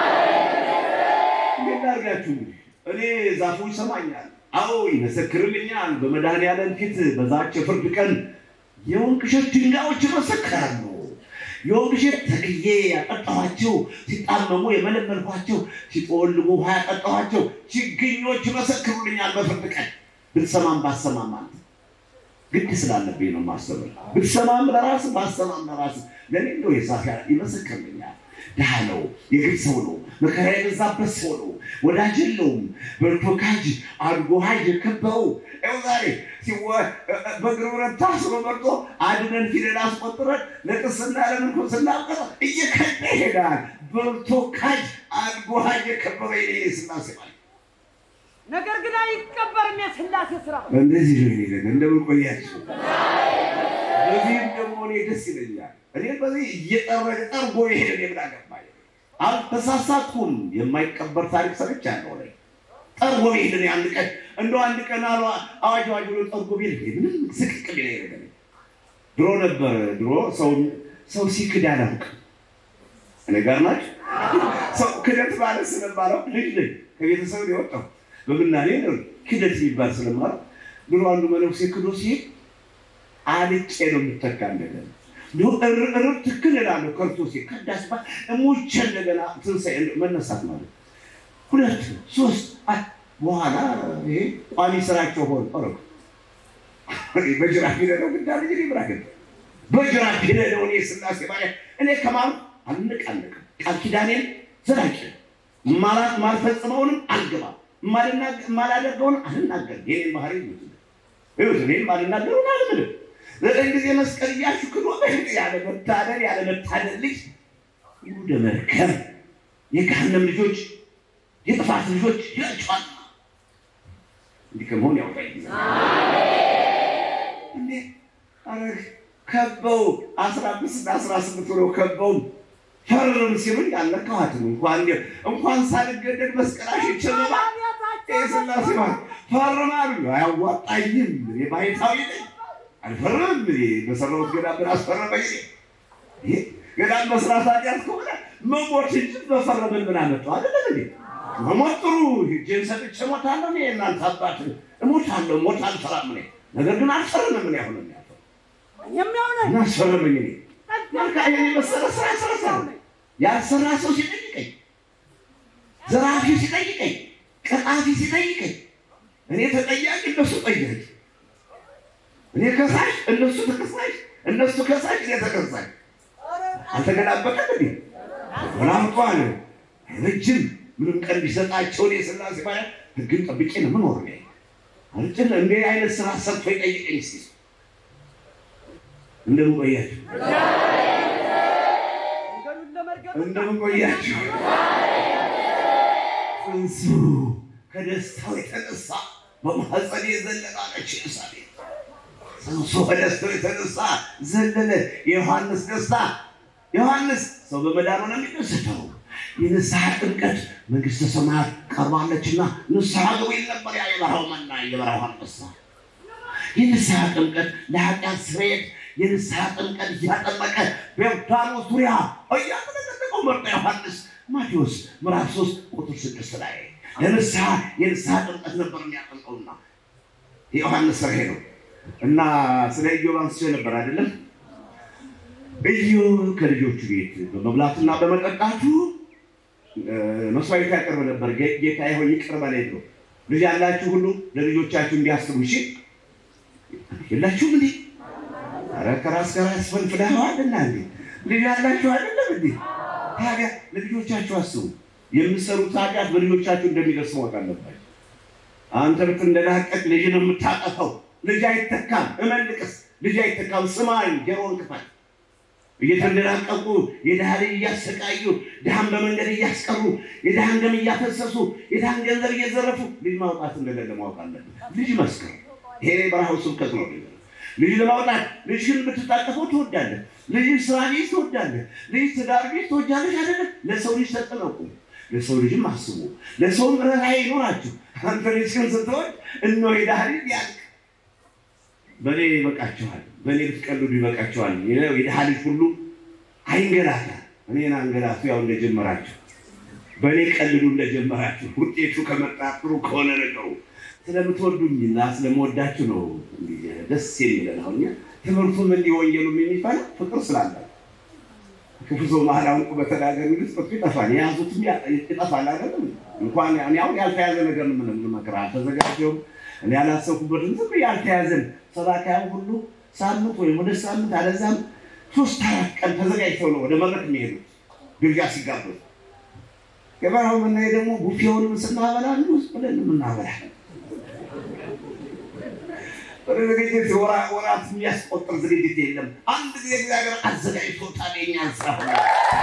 እንዴት አድርጋችሁ እኔ ዛፉ ይሰማኛል፣ አዎ ይመሰክርልኛል። በመድኃኔዓለም ፊት በዛች የፍርድ ቀን የወንቅ እሸት ድንጋዮች ይመሰክራሉ። የወንቅ እሸት ተክዬ ያጠጣኋቸው፣ ሲጣመሙ የመለመልኳቸው፣ ሲጠወልጉ ውሃ ያጠጣኋቸው ችግኞች ይመሰክሩልኛል በፍርድ ቀን። ብትሰማም ባሰማም ማለት ግድ ስላለብኝ ነው ማስተምር። ብትሰማም ለራስ ባሰማም ለራስ ለኔ እንደው የዛፍ ይመሰክርልኛል። ድሃ ነው፣ የግድ ሰው ነው፣ መከራ የበዛበት ሰው ነው፣ ወዳጅ የለውም፣ በልቶ ካጅ አድጎ ሀጅ የከበረው ይኸው ዛሬ በእግር ብረት ታስሮ መርጦ አድነን ፊደል አስቆጥረን ለቅስና ለምንኩስና አብቀረ እየከዳ ይሄዳል። በልቶ ካጅ አድጎ ሀጅ የከበረ የኔ ስላሴ ማለት ነገር ግን አይቀበርም የስላሴ ስራ። እንደዚህ ነው ይሄንን እንደምን ቆያችሁ? በዚህም ደግሞ እኔ ደስ ይለኛል። እኔ በዚህ እየጠረገ ጠርጎ ይሄድ የምን አገባኝ አልተሳሳትኩም። የማይቀበር ታሪክ ሰምቻለሁ ላይ ጠርጎ ቤሄድን አንድ ቀን እንደው አንድ ቀን አሉ አዋጅ አዋጅ ብሎ ጠርጎ ቤሄድ ምንም ስቅቅ ቢላ ይረገ ድሮ ነበር ድሮ ሰው ሰው ሲክድ አላውቅም። እኔ ጋር ናቸው ሰው ክደት ማለት ስለማለው ልጅ ልጅ ከቤተሰብ ነው የወጣው በምናኔ ነው ክደት የሚባል ስለማለው ድሮ አንዱ መነኩሴ ክዶ ሲሄድ አልጬ ነው የምተካ እንደገና እርር ትክክል እላለሁ ከርቶ ሲሄድ ከዳስ ባ እሞቼ እንደገና ትንሣኤ መነሳት ማለት ሁለት ሶስት አት በኋላ ይሄ ቋሚ ስራቸው ሆን ረኩ በጅራፍ ሂደለው ግዳ ልጅ ብራገ በጅራፍ ሂደለው እኔ ስላሴ ባሪያ እኔ ከማሉ አልንቃንቅም ቃል ኪዳኔን ዘላቂ ማላት ማልፈጽመውንም አልገባም ማላደርገውንም አልናገርም የኔን ባህሪ ይዙ ይሁት እኔም ማልናገሩን አልምልም ዘጠኝ ጊዜ መስቀል እያሽክሎ ያለ መታደል ያለ መታደል ልጅ ወደ መርከብ የገሃነም ልጆች የጥፋት ልጆች ይላቸዋል። እንዲህ ከመሆን ያውጣኝ። እንዴ ኧረ ከበው አስራ አምስት እና አስራ ስምንት ሆነው ከበው ፈርም ሲሉኝ አልነካኋትም። እንኳን እንኳን ሳልገደድ መስቀላሽ ይችላል ስላሴ ማለት ፈርም አሉ። አያዋጣኝም። ባይታዊ ነኝ አልፈርምም። በሰራሁት ገዳም ምን አስፈረመኝ? ገዳም መስራት ኃጢአት ከሆነ መሞት እንጂ በፈረምን ምን አመጣው? አይደለም እንዴ መሞት ጥሩ ሂጄን ሰጥቼ እሞታለሁ። እኔ እናንተ አባት እሞታለሁ፣ ሞት አልፈራም እኔ ነገር ግን አልፈርምም። ምን ያሁን የሚያፈር የሚሆነ እና አስፈረመኝ። እኔ መልካ ይሄን የመሰለ ስራ ሰረሰ ያልሰራ ሰው ሲጠይቀኝ፣ ዘራፊ ሲጠይቀኝ፣ ቀጣፊ ሲጠይቀኝ፣ እኔ ተጠያቂ እነሱ ጠያቂ፣ እኔ ከሳሽ እነሱ ተከሳሽ፣ እነሱ ከሳሽ እኔ ተከሳሽ። አልተገላበጠም እንዴ ወላምጧል ረጅም ምንም ቀን ቢሰጣቸው እኔ ስላሴ ባያ ህግን ጠብቄ ነው ምን ወር አልጭን እንደ አይነት ስራ ሰርቶ ይጠይቀኝ እስኪ እንደምን ቆያችሁ? መንገዱን ለመርገጥ እንደምን ቆያችሁ? ጽንሱ ከደስታው የተነሳ በማህፀን የዘለላለች ኤልሳቤጥ ጽንሱ ከደስታው የተነሳ ዘለለ። የዮሐንስ ደስታ ዮሐንስ ሰው በመዳኑ ነው የሚደሰተው። የንስሐ ጥምቀት መንግስተ ሰማያት ቀርባለችና ንስሐ ግቡ ይል ነበር ያ የበረሃው መና የበረሃው አንበሳ። የንስሐ ጥምቀት ለኃጢአት ስርየት የንስሐ ጥምቀት እያጠመቀ በዮርዳኖስ ዙሪያ እያጠመቀው መርጦ ዮሐንስ ማቴዎስ ምዕራፍ ሶስት ቁጥር ስድስት ላይ ለንስሐ የንስሐ ጥምቀት ነበር የሚያጠምቀውና የዮሐንስ ስራ ነው እና ስለ ኢዮብ አንስቼ ነበር አይደለም። ኢዮብ ከልጆቹ ቤት በመብላትና በመጠጣቱ መስዋዕት ያቀርብ ነበር። ጌታ ሆይ ይቅር በለኝ ብሎ ልጅ ያላችሁ ሁሉ ለልጆቻችሁ እንዲያስቡ እሺ። የላችሁም እንዴ? ኧረ ከራስ ከራስ ፈንፍዳዋልና እንዴ ልጅ ያላችሁ አይደለም እንዴ? ታዲያ ለልጆቻችሁ አስቡ። የምትሰሩት ኃጢአት በልጆቻችሁ እንደሚደርስ ማወቅ አለባችሁ። አንተ ብት እንደላቀቅ ልጅ ነው የምታጠፈው። ልጅ አይተካም። እመልቅስ ልጅ አይተካም። ስማኝ፣ ጆሮን ክፈት። እየተንደላቀቁ የድሃ ልጅ እያሰቃዩ ድሃን በመንገድ እያስቀሩ የድሃን ደም እያፈሰሱ የድሃን ገንዘብ እየዘረፉ ልጅ ማውጣት እንደሌለ ማወቅ አለብን። ልጅ መስከር ይሄ በረሃው ስብከት ነው። ልጅ ለማውጣት ልጅህን ብትታቀፈው ትወዳለህ። ልጅ ስራ ቢዝ ትወዳለህ። ልጅ ትዳር ቢዝ ትወዳለች አይደለም። ለሰው ልጅ ተጠነቁ። ለሰው ልጅም አስቡ። ለሰውም ርኅራኄ ይኖራችሁ። አንተ ልጅህን ስትወድ እነሆ የድሃ ልጅ ያልቅ በእኔ ይበቃችኋል፣ በእኔ ብትቀልዱ ይበቃችኋል። የድሃ ልጅ ሁሉ አይንገላታ። እኔን አንገላቱ ያው እንደጀመራችሁ፣ በእኔ ቀልዱ እንደጀመራችሁ። ውጤቱ ከመጣ ጥሩ ከሆነ ነገሩ ስለምትወዱኝና ስለምወዳችሁ ነው ደስ የሚለን። አሁን ትምህርቱም እንዲህ ወንጌሉም የሚባለው ፍቅር ስላለ ክፉ ሰው መሀል አውቁ በተናገር ሚል ጽሑፍ ይጠፋል፣ የያዙትም ይጠፋል። አይደለም እንኳን አሁን ያልተያዘ ነገር ምን መክር አልተዘጋጀውም እኔ ያላሰብኩበትን ዝም ያልተያዘን ሰባካያን ሁሉ ሳምንት ወይም ወደ ሳምንት አለዛም ሶስት አራት ቀን ተዘጋጅተው ነው ወደ መድረክ የሚሄዱት ግብዣ ሲጋበዙ። የበረሃው ምናይ ደግሞ ቡፌውንም ስናበላ ውስጥ ብለን የምናበላ ወደ ዝግጅት ወራት የሚያስቆጥር ዝግጅት የለም። አንድ ጊዜ እግዚአብሔር አዘጋጅቶታል የእኛን ስራ ሆነ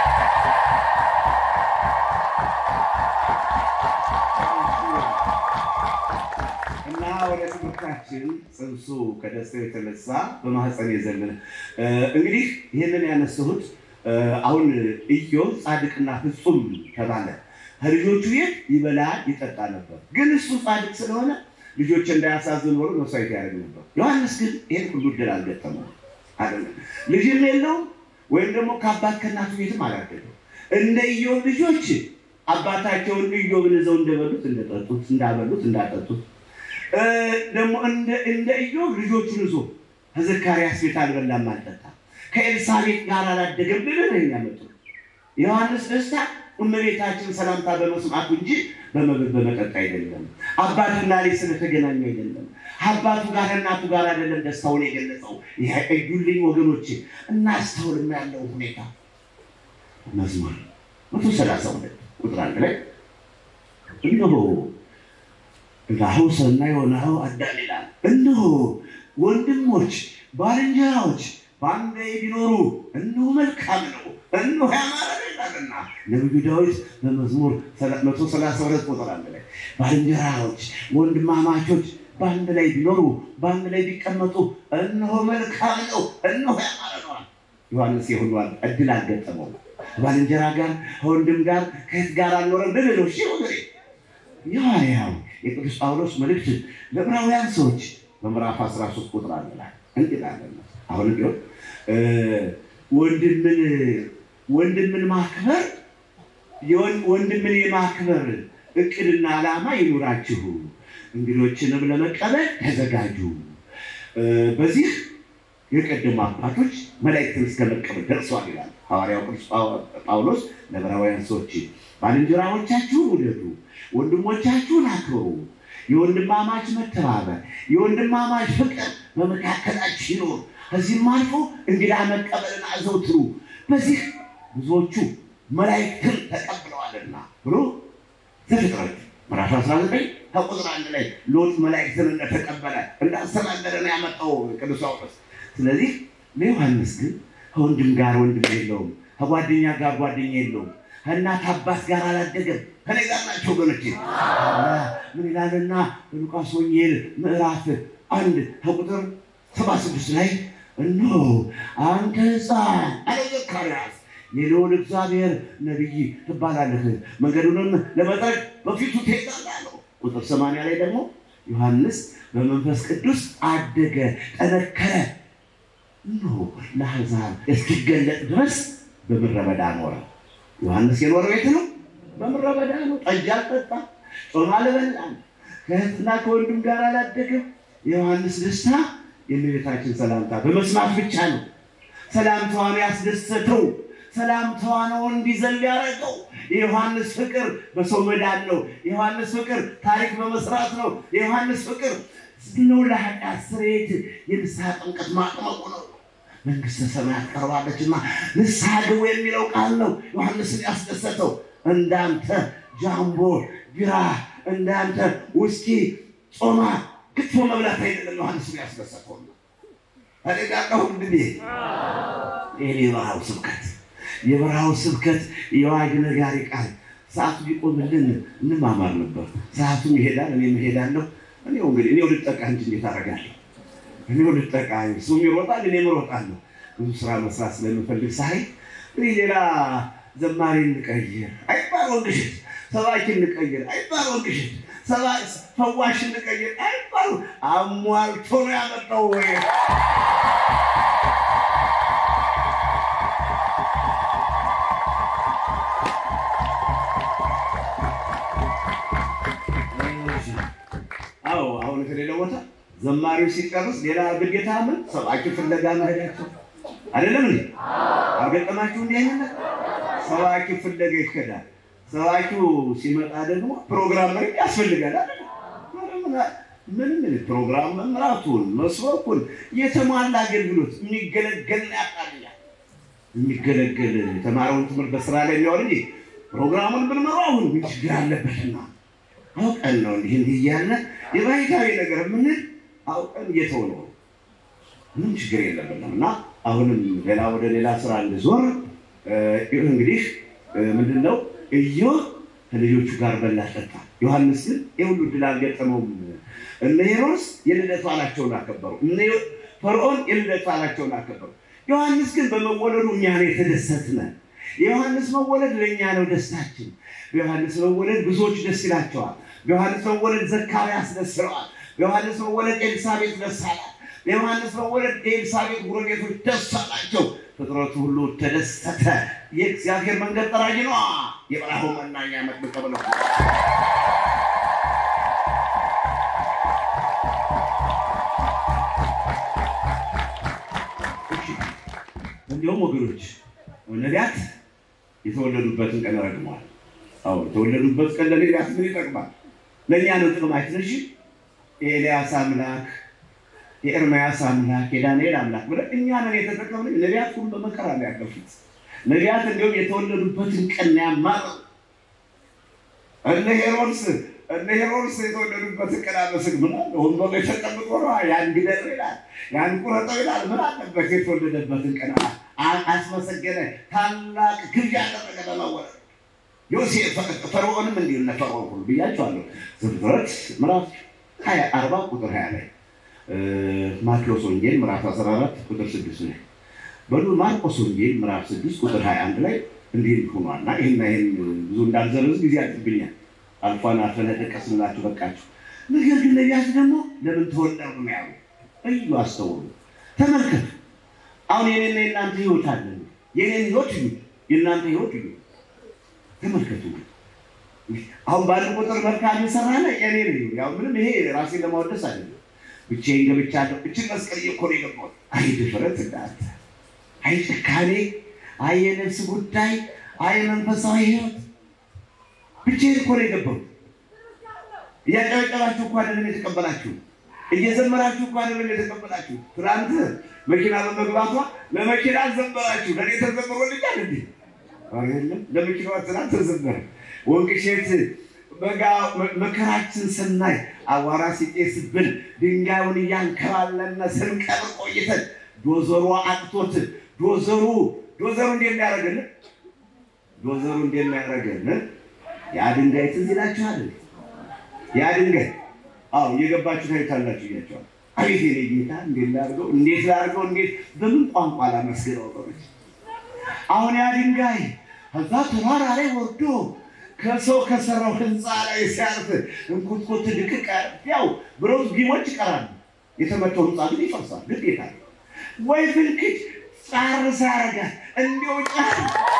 እና ወደ ትምህርታችን ጽንሱ ከደስታው የተነሳ በማህፀን የዘለለ እንግዲህ ይህንን ያነሳሁት አሁን ኢዮብ ጻድቅና ፍጹም ተባለ። ከልጆቹ ቤት ይበላ ይጠጣ ነበር። ግን እሱ ጻድቅ ስለሆነ ልጆች እንዳያሳዝን ብሎ መስዋዕት ያደርግ ነበር። ዮሐንስ ግን ይህን ሁሉ እድል አልገጠመው አይደለም። ልጅም የለውም ወይም ደግሞ ከአባት ከእናቱ ቤትም አላደገው። እንደ ኢዮብ ልጆች አባታቸውን ኢዮብን ይዘው እንደበሉት እንደጠጡት፣ እንዳበሉት እንዳጠጡት ደግሞ እንደ ኢዮብ ልጆቹን ይዞ ከዘካርያስ ቤት አልበላም አልጠጣም። ከኤልሳቤጥ ጋር አላደገም ብለን ነው የሚያመጡ ዮሐንስ ደስታ እመቤታችን ሰላምታ በመስማቱ እንጂ በመብል በመጠጥ አይደለም። አባትና ልጅ ስለተገናኙ አይደለም። አባቱ ጋር እናቱ ጋር አይደለም ደስታውን የገለጸው። ይህ እዩልኝ ወገኖች፣ እናስተውልም ያለው ሁኔታ መዝሙር መቶ ሰላሳ ሁለት ቁጥር አንድ ላይ እነሆ ናሁ ሰናይ ወናሁ አዳም ይላል። እነሆ ወንድሞች ባልንጀራዎች በአንድ ላይ ቢኖሩ እነሆ መልካም ነው፣ እነሆ ያማረ ነው ይላልና ነቢዩ ዳዊት በመዝሙር መቶ ሰላሳ ሁለት ቁጥር አንድ ላይ ባልንጀራዎች ወንድማማቾች በአንድ ላይ ቢኖሩ በአንድ ላይ ቢቀመጡ እነሆ መልካም ነው፣ እነሆ ያማረ ነዋል። ዮሐንስ የሁሉ እድል አልገጠመው። ባልንጀራ ጋር ከወንድም ጋር ከየት ጋር አልኖረም ልል ነው። እሺ ወገኔ የሐዋርያው የቅዱስ ጳውሎስ መልእክት ለዕብራውያን ሰዎች በምዕራፍ 13 ቁጥር አንድ ላይ እንላለን። አሁን ቢሆን ወንድምን ወንድምን ማክበር ወንድምን የማክበር እቅድና ዓላማ ይኑራችሁ፣ እንግዶችንም ለመቀበል ተዘጋጁ። በዚህ የቀደሙ አባቶች መላእክትን እስከ መቀበል ደርሷል ይላል ሐዋርያው ቅዱስ ጳውሎስ ለዕብራውያን ሰዎች። ባልንጀራዎቻችሁን ውደዱ፣ ወንድሞቻችሁን አክብሩ። የወንድማማች መተባበር፣ የወንድማማች ፍቅር በመካከላችሁ ይኖር። ከዚህም አልፎ እንግዳ መቀበልን አዘውትሩ። በዚህ ብዙዎቹ መላእክትን ተቀብለዋልና ብሎ ዘፍጥረት ምዕራፍ 19 ከቁጥር አንድ ላይ ሎጥ መላእክትን እንደተቀበለ እንዳስተናገደ ነው ያመጣው ቅዱስ ጳውሎስ። ስለዚህ ለዮሐንስ ግን ከወንድም ጋር ወንድም የለውም፣ ከጓደኛ ጋር ጓደኛ የለውም፣ ከእናት አባት ጋር አላደገም። ከኔ ጋር ናቸው ወገኖቼ። ምን ይላልና በሉቃስ ወንጌል ምዕራፍ አንድ ከቁጥር ሰባ ስድስት ላይ እነሆ አንተ ሕፃን አለ ዘካርያስ የልዑል እግዚአብሔር ነቢይ ትባላለህ፣ መንገዱንም ለመጥረግ በፊቱ ትሄዳለህ አለው። ቁጥር ሰማንያ ላይ ደግሞ ዮሐንስ በመንፈስ ቅዱስ አደገ፣ ጠነከረ፣ እነሆ ለአሕዛብ እስኪገለጥ ድረስ በምድረ በዳ ኖረ። ዮሐንስ የኖረው የት ነው? በምድረ በዳ ነው። ጠጅ አልጠጣም፣ ጾም አልበላም፣ ከእህትና ከወንድም ጋር አላደገም። የዮሐንስ ደስታ የእመቤታችን ሰላምታ በመስማት ብቻ ነው። ሰላምታዋን ያስደሰተው ሰላምታዋ ነው እንዲዘል ያደረገው። የዮሐንስ ፍቅር በሰው መዳን ነው። የዮሐንስ ፍቅር ታሪክ በመስራት ነው። የዮሐንስ ፍቅር ነው ለኃጢአት ስርየት የንስሐ ጥምቀት ማጥመቁ ነው። መንግስተ ሰማያት ቀርባለችና ንስሐ ግቡ የሚለው ቃል ነው ዮሐንስን ያስደሰተው። እንዳንተ ጃምቦ ቢራ፣ እንዳንተ ውስኪ፣ ጾማ፣ ክትፎ መብላት አይደለም ዮሐንስን ያስደሰተው። አደጋቀሁ እንግዲ ይህ የበረሃው ስብከት የበረሃው ስብከት የዋግ ነጋሪ ቃል ሰዓቱ ቢቆምልን እንማማር ነበር። ሰዓቱም ይሄዳል፣ እኔም እሄዳለሁ። እኔው እንግዲህ እኔው ልጠቃ እንጂ እንዴት አደርጋለሁ? እኔው ልጠቃ፣ እሱም ይሮጣል፣ እኔም እሮጣለሁ። ብዙ ስራ መስራት ስለምፈልግ ሳይ እንግዲህ ሌላ ዘማሪ እንቀይር አይባል ወንቅሽት፣ ሰባኪ እንቀይር አይባል ወንቅሽት፣ ፈዋሽ እንቀይር አይባል። አሟልቶ ነው ያመጣው ወይ አዎ አሁን ከሌላ ቦታ ዘማሪው ሲጨርስ ሌላ ግዴታ ምን ሰባኪ ፍለጋ መሄዳቸው አይደለም እንዴ? አልገጠማችሁ? እንዲህ አይነት ሰባኪ ፍለጋ ይከዳል። ሰባኪው ሲመጣ ደግሞ ፕሮግራም መሪ ያስፈልጋል አይደል? ምንም ፕሮግራም መምራቱን መስበኩን የተሟላ አገልግሎት የሚገለገል ያቃልኛል። የሚገለገል የተማረውን ትምህርት በስራ ላይ የሚያወር እንጂ ፕሮግራሙን ብንመራው አሁን ምን ችግር አለበትና አውቀን ነው እንዲህ እንዲህ እያለ የባህታዊ ነገር የምንል አውቀን እየተው ነው። ምንም ችግር የለብንም እና አሁንም ሌላ ወደ ሌላ ስራ እንዞር። እንግዲህ ምንድን ነው ኢዮብ ከልጆቹ ጋር በላ ጠጣ። ዮሐንስ ግን የሁሉ ድል አልገጠመውም። እነ ሄሮድስ የልደት በዓላቸውን አከበሩ። እነ ፈርዖን የልደት በዓላቸውን አከበሩ። ዮሐንስ ግን በመወለዱ እኛ ነው የተደሰትነ። የዮሐንስ መወለድ ለእኛ ነው ደስታችን። በዮሐንስ መወለድ ብዙዎች ደስ ይላቸዋል። በዮሐንስ መወለድ ዘካርያስ ደስ ይለዋል። በዮሐንስ መወለድ ኤልሳቤጥ ደስ አላት። በዮሐንስ መወለድ የኤልሳቤጥ ጎረቤቶች ደስ አላቸው። ፍጥረቱ ሁሉ ተደሰተ። የእግዚአብሔር መንገድ ጠራጊ ነው። የበረሃው መናኛ መጥምቀ መለኮት እንዲሁም ወገኖች ነቢያት የተወለዱበትን ቀን ረግመዋል። አዎ የተወለዱበት ቀን ለነቢያት ምን ይጠቅማል? ለእኛ ነው ጥቅማችን። እሺ የኤልያስ አምላክ፣ የኤርምያስ አምላክ፣ የዳንኤል አምላክ ብለን እኛ ነን የተጠቀምን። ነቢያት ሁሉ በመከራ ነው ያለፉት። ነቢያት እንዲሁም የተወለዱበትን ቀን ነው ያማረው። እነ ሄሮድስ እነ ሄሮድስ የተወለዱበትን ቀን አመስግ ምን አለ? ወንበሩ የተቀምጦ ነው ያን ግደለው ይላል፣ ያን ቁረጠው ይላል። ምን አለበት? የተወለደበትን ቀን አ- አስመሰገነ። ታላቅ ግብዣ አደረገ ለመወለድ። ዮሴፍ ፈርዖንም እንዲሁ እነ ፈርዖን ሁሉ ብያቸዋለሁ። ዘፍጥረት ምዕራፍ ሀያ አርባ ቁጥር ሀያ ላይ ማቴዎስ ወንጌል ምዕራፍ አስራ አራት ቁጥር ስድስት ላይ በሉ ማርቆስ ወንጌል ምዕራፍ ስድስት ቁጥር ሀያ አንድ ላይ እንዲህ ሆኗል እና ይህና ይህን ብዙ እንዳልዘረዝ ጊዜ ያጥብኛል። አልፏን አልፈን ጠቀስንላችሁ በቃችሁ። ነገር ግን ነቢያት ደግሞ ለምን ተወለዱ ነው ያሉ። እዩ፣ አስተውሉ፣ ተመልከቱ። አሁን የኔና የእናንተ ህይወት አለ። የኔን ህይወት እዩ፣ የእናንተ ህይወት እዩ፣ ተመልከቱ። አሁን ባለ ቁጥር መልካም ይሰራለ የኔ ነው። ያው ምንም ይሄ ራሴን ለማወደስ አይደለም። ብቻዬን ገብቻለሁ። እችን መስቀል እኮ ነው የገባሁት። አይ ድፍረት እንዳንተ፣ አይ ጭካኔ፣ አይ የነፍስ ጉዳይ፣ አይ መንፈሳዊ ህይወት ብቻዬን እኮ ነው የገባሁት። እያጨበጨባችሁ እኮ አይደለም የተቀበላችሁ፣ እየዘመራችሁ እኮ አይደለም የተቀበላችሁ። ትናንት መኪና በመግባቷ ለመኪና ዘመራችሁ፣ ለእኔ ተዘምሮልኛል እንዴ? አይደለም ለመኪናዋ ትናንት ተዘመረ። ወንቅሼት በጋ መከራችን ስናይ አዋራ ሲጤስብን ድንጋዩን እያንከባለነ ስንቀብር ቆይተን ዶዘሩ አቅቶት ዶዘሩ ዶዘሩ እንዴት የሚያደርግልን ዶዘሩ እንዴት የሚያደርግልን ያ ድንጋይ ትዝ ይላችኋል? ያ ድንጋይ አዎ እየገባችሁ ታዩታላችሁ እያቸዋል። አቤት የኔ ጌታ እንዴት ላድርገው እንዴት ላድርገው እንዴት በምን ቋንቋ ላመስግነው ወገኖች አሁን ያ ድንጋይ ከዛ ተራራ ላይ ወርዶ ከሰው ከሰራው ህንፃ ላይ ሲያርፍ እንኩትኩት ድቅቅ ያው ብሮዝ ቢሞች ይቀራሉ። የተመተው ህንፃ ግን ይፈርሳል። ግዴታ ነው። ወይ ፍልክት ጻር ሳረጋት እንዲሁ ጫር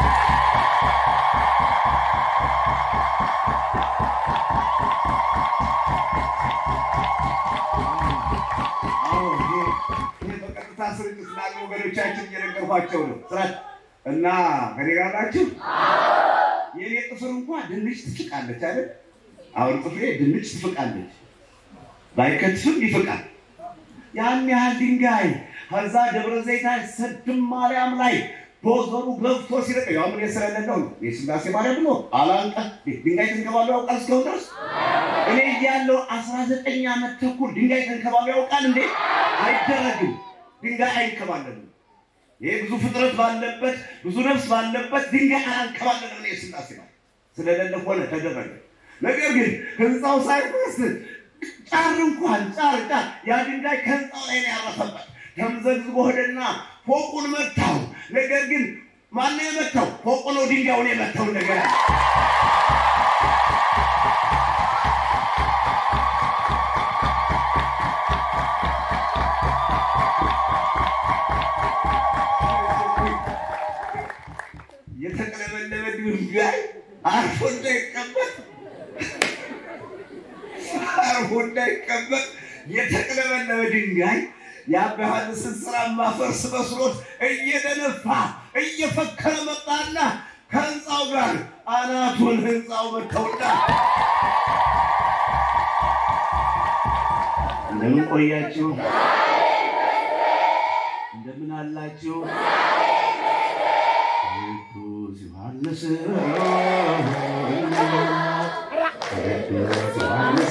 በቀጥታ ስርጭት ላሉ ወገኖቻችን እየነገርኳቸው ነው። ስራት እና ከኔ ጋር ናችሁ። የኔ ጥፍር እንኳን ድንች ትፍቃለች አይደል? አሁን ጥፍሬ ድንች ትፍቃለች፣ ባይከትፍም ይፍቃል። ያን ያህል ድንጋይ ከዛ ደብረ ዘይት ሰድም ማርያም ላይ ዶዘሩ ገብቶ ሲለቀ ያው ምን ስለሌለው ነው የስላሴ ማርያም ብሎ አላንቀ ድንጋይ ተንከባሉ ያውቃል። እስካሁን ድረስ እኔ እያለሁ አስራ ዘጠኝ ዓመት ተኩል ድንጋይ ተንከባሉ ያውቃል እንዴ? አይደረግም። ድንጋይ አይንከባለልም። ይሄ ብዙ ፍጥረት ባለበት ብዙ ነፍስ ባለበት ድንጋይ አላንከባለልም። እኔ የስላሴ ነው ስለሌለ ሆነ ተደረገ። ነገር ግን ህንፃው ሳይፈርስ ጫር እንኳን ጫር ጫር ያ ድንጋይ ከህንፃው ላይ ነው ያረፈበት። ተምዘግዝጎ ሄደና ፎቁን መታው። ነገር ግን ማነው የመታው? ፎቁ ነው ድንጋዩን የመታው። ነገር የተቀለበለበ ድንጋይ አርፎ እንዳይቀመጥ አርፎ እንዳይቀመጥ የተቀለበለበ ድንጋይ የአባ ዮሐንስን ስራ ማፈርስ መስሎት እየደነፋ እየፈከረ መጣና ከህንፃው ጋር አናቱን ህንፃው መተውና እንደምን ቆያችሁ? እንደምን አላችሁ? ቅዱስ ዮሐንስ ቅዱስ ዮሐንስ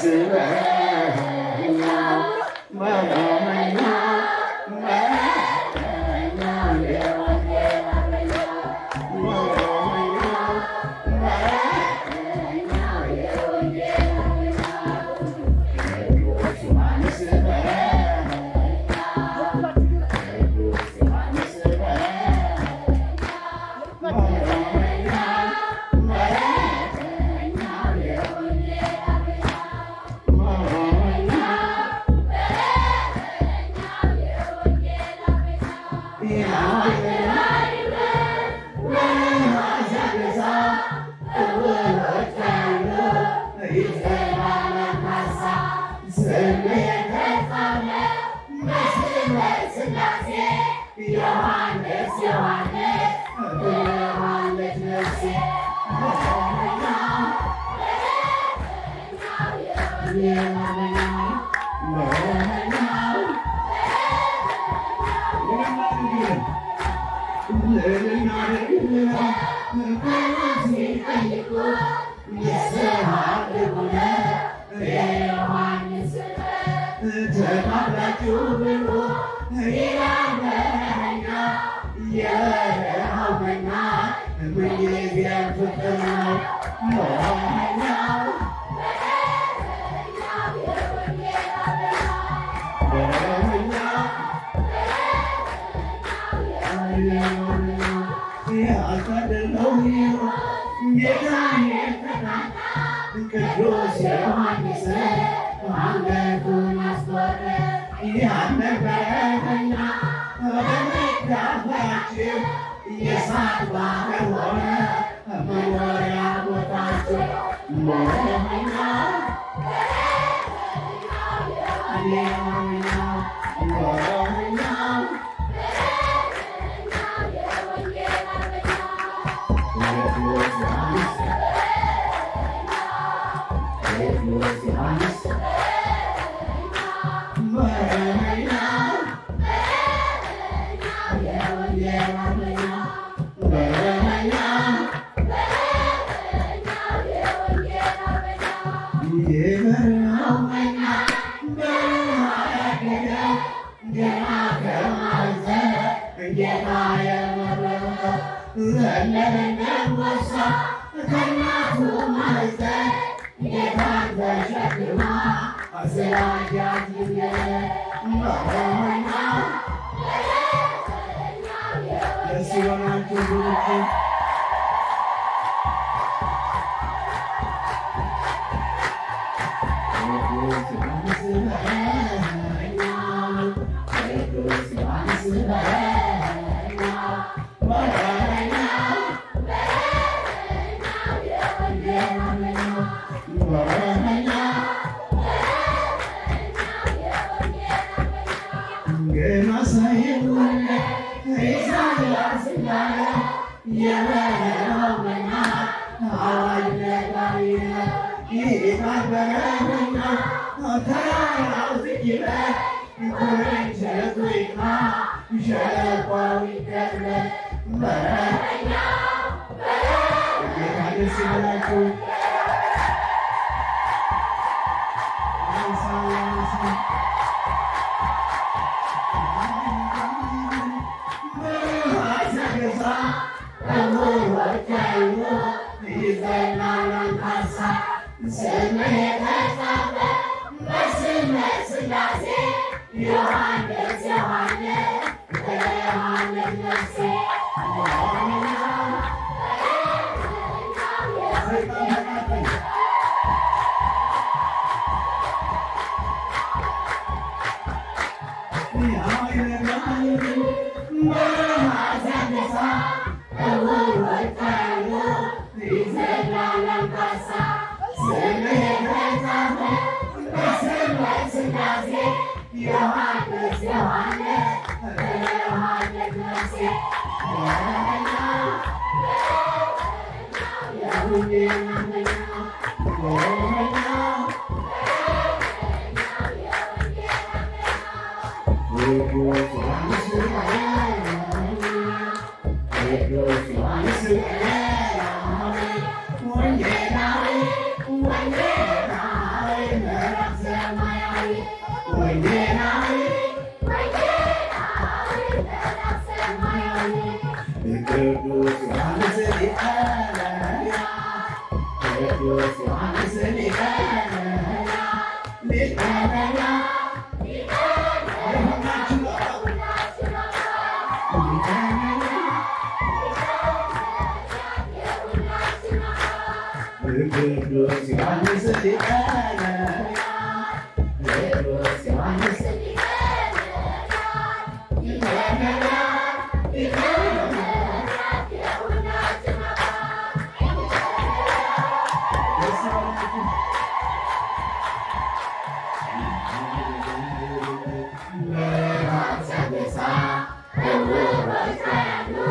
Thank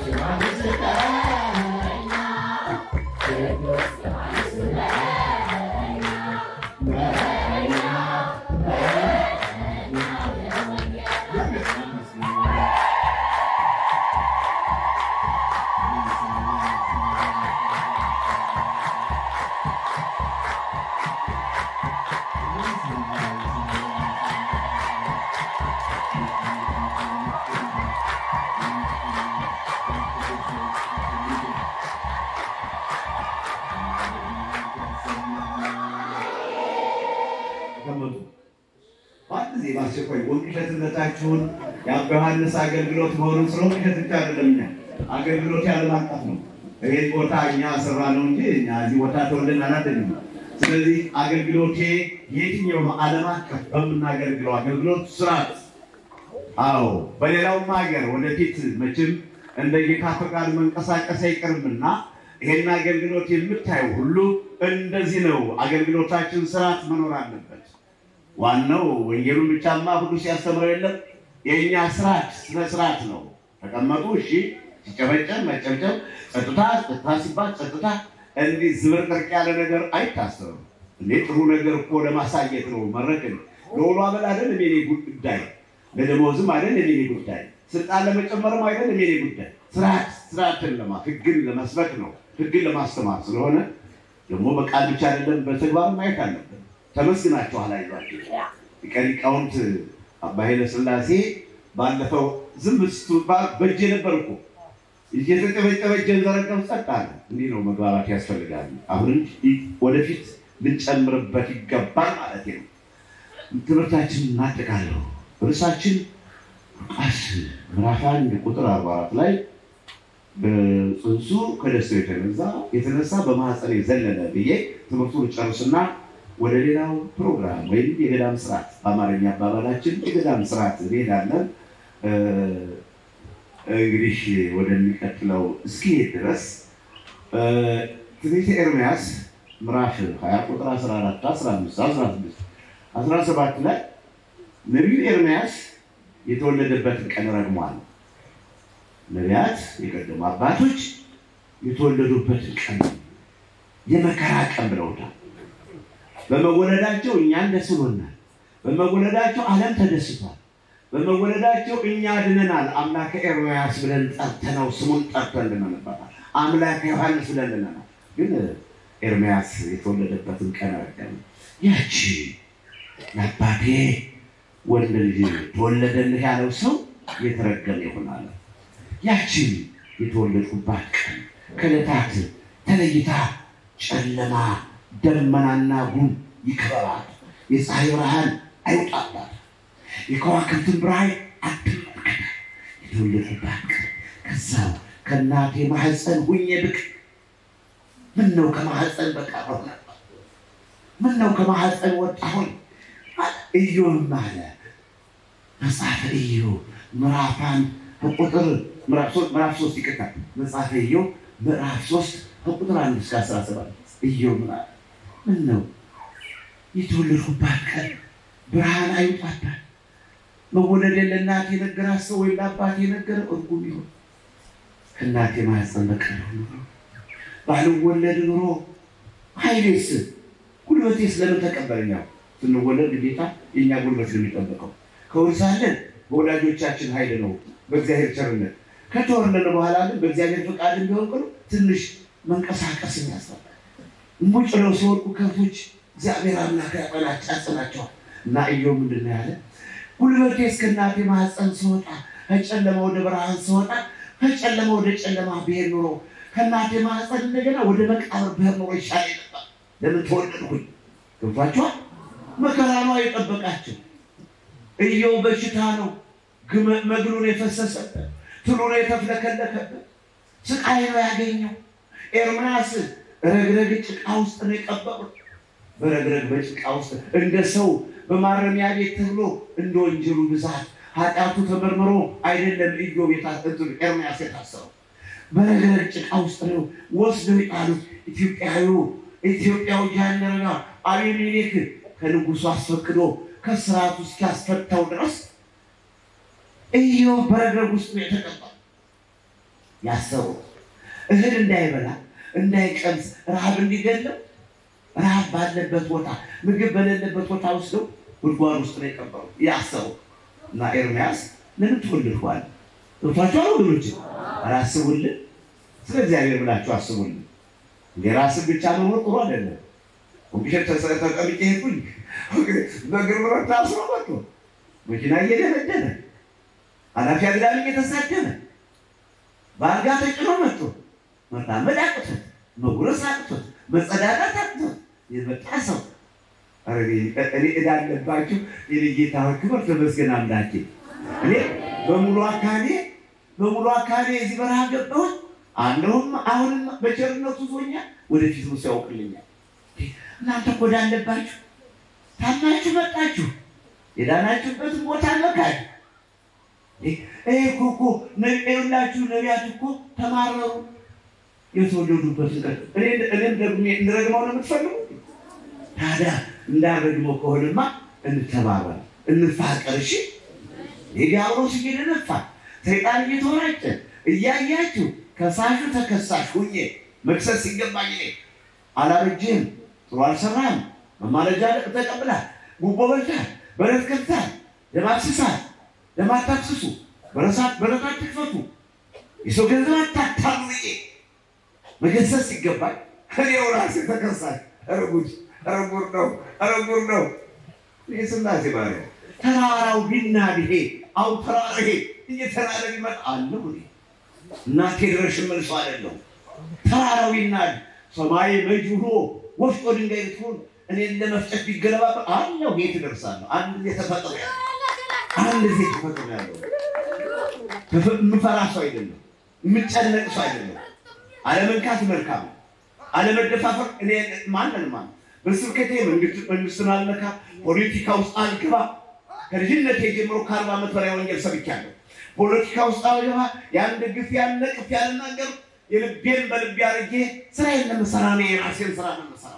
ተቀመጡ። በአንድ ጊዜ በአስቸኳይ ወንቅሸትነታችሁን የአባ ዮሐንስ አገልግሎት መሆኑን ስለ ወንቅሸት ብቻ አይደለም። እኛ አገልግሎት ያለም አቀፍ ነው። ይህ ቦታ እኛ ስራ ነው እንጂ እኛ እዚህ ቦታ ተወልደን አላደግም። ስለዚህ አገልግሎቴ የትኛውም ዓለም አቀፍ በምናገለግለው አገልግሎት ስርዓት አዎ በሌላውም ሀገር ወደፊት መቼም እንደ ጌታ ፈቃድ መንቀሳቀስ አይቀርምና ይሄን አገልግሎት የምታየው ሁሉ እንደዚህ ነው። አገልግሎታችን ስርዓት መኖር አለበት። ዋናው ወንጌሉን ብቻማ ሁሉ ሲያስተምረው የለም። የእኛ ስርዓት ስነ ስርዓት ነው። ተቀመጡ፣ እሺ፣ ሲጨበጨብ መጨብጨብ፣ ጸጥታ ጸጥታ ሲባል ጸጥታ። እንዲህ ዝብርቅርቅ ያለ ነገር አይታሰብም። እንዴ ጥሩ ነገር እኮ ለማሳየት ነው። መድረክን ለውሎ አበል አይደል የኔ ጉዳይ፣ ለደሞዝም አይደል የኔ ጉዳይ፣ ስልጣን ለመጨመርም አይደል የኔ ጉዳይ። ስርዓት ስርዓትን ለማ ህግን ለመስበክ ነው፣ ህግን ለማስተማር ስለሆነ ደግሞ በቃል ብቻ አይደለም በተግባር ማየት አለብን። ተመስግናችኋል። አይዟችሁ ሊቀ ሊቃውንት አባ ኃይለ ሥላሴ ባለፈው ዝም ስትባል በእጄ ነበር እኮ እየተጨበጨበ እጄን ዘረጋው ጸጥ አለ። እንዲህ ነው መግባባት ያስፈልጋል። አሁንም ወደፊት ልንጨምርበት ይገባል ማለት ነው። ትምህርታችን እናጠቃለሁ። ርዕሳችን ሉቃስ ምዕራፍ አንድ ቁጥር አርባ አራት ላይ ጽንሱ ከደስታው የተነሳ የተነሳ በማህፀን የዘለለ ብዬ ትምህርቱን ጨርስና ወደ ሌላው ፕሮግራም ወይም የገዳም ስርዓት በአማርኛ አባባላችን የገዳም ስርዓት እንሄዳለን። እንግዲህ ወደሚቀጥለው እስኪሄድ ድረስ ትንቢተ ኤርምያስ ምዕራፍ 20 ቁጥር 14፣ 15፣ 16፣ 17 ላይ ነቢዩ ኤርምያስ የተወለደበትን ቀን ረግሟል። ነቢያት የቀደሙ አባቶች የተወለዱበትን ቀን የመከራ ቀን ብለውታል። በመወለዳቸው እኛን ደስ ብሎናል። በመወለዳቸው ዓለም ተደስቷል። በመወለዳቸው እኛ ድነናል። አምላከ ኤርምያስ ብለን ጠርተነው ስሙን ጠርተን ድነንበታል። አምላከ ዮሐንስ ብለን ድነናል። ግን ኤርምያስ የተወለደበትን ቀን ረገም ያቺ ለአባቴ ወንድ ልጅ ተወለደልህ ያለው ሰው የተረገመ ይሆናል። ያችን የተወለድኩባት ቀን ከዕለታት ተለይታ ጨለማ ደመናና ጉም ይክበባት፣ የፀሐይ ብርሃን አይውጣባት፣ የከዋክብትን ብርሃን አትመልከት። የተወለድኩባት ቀን ከዛው ከእናቴ ማህፀን ሁኜ ብቅ ምን ነው ከማህፀን በቀረሁ ነበር። ምን ነው ከማህፀን ወጣሁኝ። ኢዮብም አለ መጽሐፈ ኢዮብ ምዕራፍ አንድ ከቁጥር ምዕራፍ ሶስት ይቅርታል። መጽሐፈ ኢዮብ ምዕራፍ ሶስት ከቁጥር አንድ እስከ አስራ ሰባት ኢዮብ ምን አለ? ምን ነው የተወለድኩባት ቀን ብርሃን አይውጣባት። መወለዴን ለእናቴ የነገራት ሰው ወይም ለአባቴ የነገረ እርጉም ይሆን ከእናቴ ማህፀን በቀር ኑሮ ባልወለድ ኑሮ ኃይሌስ ጉልበቴስ ለምን ተቀበለኛው? ስንወለድ ግዴታ የእኛ ጉልበት ነው የሚጠበቀው። ከወርሳለን በወላጆቻችን ኃይል ነው በእግዚአብሔር ቸርነት። ከተወለደ በኋላ ግን በእግዚአብሔር ፈቃድ እንዲሆን ቅሉ ትንሽ መንቀሳቀስ ያስፈልጋል። ሙጭ ነው ሲወድቁ ከብቶች እግዚአብሔር አምላክ ያጠናች ያጽናቸዋል። እና ኢዮብ ምንድን ነው ያለ? ጉልበቴ እስከ እናቴ ማህፀን ስወጣ ከጨለማ ወደ ብርሃን ስወጣ ከጨለማ ወደ ጨለማ ብሄር ኖሮ ከእናቴ ማህፀን እንደገና ወደ መቃብር ብሄር ኖሮ ይሻል ነበር። ለምን ተወለድኩኝ? ገብቷቸዋል። መከራ ነው የጠበቃቸው። ኢዮብ በሽታ ነው መግሉን የፈሰሰበት ትሉን የተፍለከለከበት ስቃይ ነው ያገኘው። ኤርምያስ ረግረግ ጭቃ ውስጥ ነው የቀበሩት። በረግረግ በጭቃ ውስጥ እንደ ሰው በማረሚያ ቤት ተብሎ እንደ ወንጀሉ ብዛት ኃጢአቱ ተመርምሮ አይደለም ኢዮብ ኤርምያስ የታሰረው። በረግረግ ጭቃ ውስጥ ነው ወስደው የጣሉት። ኢትዮጵያዊ ኢትዮጵያዊ ጃንደረባ አቤሜሌክ ከንጉሱ አስፈቅዶ ከስርዓቱ እስኪያስፈታው ድረስ ኢዮብ በረግረግ ውስጥ ነው የተቀባው። ያሰበው እህል እንዳይበላ እንዳይቀምስ ረሃብ እንዲገለው ረሃብ ባለበት ቦታ ምግብ በሌለበት ቦታ ወስደው ጉድጓድ ውስጥ ነው የቀበሩ ያሰበው እና ኤርምያስ ለምን ትወልድኋል? ገብቷችኋል ወገኖች? አላስቡልን ስለ እግዚአብሔር ብላችሁ አስቡልን። እንደ ራስን ብቻ መኖር ጥሩ አይደለም። ኮምፒውተር ተሰ- ተቀምጬ ሄድኩኝ በእግር ብረት ታስሮ መጥቶ መኪና እየደበደበ ኃላፊ አግዳሚ እየተሳደበ በአልጋ ተጭኖ መጥቶ መራመድ አቅቶት መጉረስ አቅቶት መጸዳዳት አቅቶት የመጣ ሰው ኧረ እኔ እኔ ዕዳ አለባችሁ የኔ ጌታ ሆይ ክብር ተመስገን አምላኬ። እኔ በሙሉ አካሌ በሙሉ አካሌ የዚህ በረሃ ገባሁት። አለሁም አሁንም በቸርነቱ ዞኛል፣ ወደፊት እሱ ያውቅልኛል። እናንተ እኮ ዕዳ አለባችሁ፣ ታማችሁ መጣችሁ፣ የዳናችሁበትን ቦታ መካድ ይሄ እኮ እኮ ነቢያላችሁ ነቢያት እኮ ተማረሩ የተወለዱበትን ቀን እኔ- እኔም ደግሞ እንረግመው ነው የምትፈልጉ? ታዲያ እንዳረግመው ከሆነማ እንተባበር፣ እንፋቀር። እሺ የዲያብሎስ እየደነፋ ሰይጣን እየተወራጨ እያያችሁ ከሳሹ ተከሳሽ ሁኜ መክሰስ ሲገባኝ እኔ አላበጅህም፣ ጥሩ አልሰራህም፣ መማለጃ ተቀብላል፣ ጉቦ በልተሃል፣ በረት ከብተሃል፣ ደም አፍስሰሃል፣ ደም አታፍስሱ፣ በረሳት በረት አትክፈቱ፣ የሰው ገንዘብ አታታሉ ብዬ መገሰጽ ሲገባኝ እኔው ራሴ ተከሳሽ። ኧረ ጉድ! ኧረ ጉድ ነው! ኧረ ጉድ ነው! እኔ ስላሴ ማርያም ተራራው ቢናድ ይሄ አው ተራራ ይሄ እየተራረ ቢመጣ አለሁ እኔ እናቴ ድረሽ መልሶ አይደለሁ ተራራው ይናድ ሰማይ መጅ ብሎ ወፍጮ ድንጋይ ብትሆን እኔን ለመፍጨት ቢገለባበ አለሁ የት እደርሳለሁ? አንድ ጊዜ ተፈጥሮ ያለ አንድ ጊዜ ተፈጥሮ ያለው የምፈራ ሰው አይደለም፣ የምጨነቅ ሰው አይደለም። አለመንካት መልካም ነው። አለመደፋፈር እኔ ማንን ማን በስብከቴ መንግስት- መንግስትን አልነካ፣ ፖለቲካ ውስጥ አልገባ። ከልጅነቴ ጀምሮ ከአርባ ዓመት በላይ ወንጌል ሰብቻለሁ። ፖለቲካ ውስጥ አልገባ። ያን ደግፍ ያን ነቅፍ ያልናገር የልቤን በልቤ አድርጌ ስራዬን ለምሰራ ነው የራሴን ስራ ነው የምሰራው።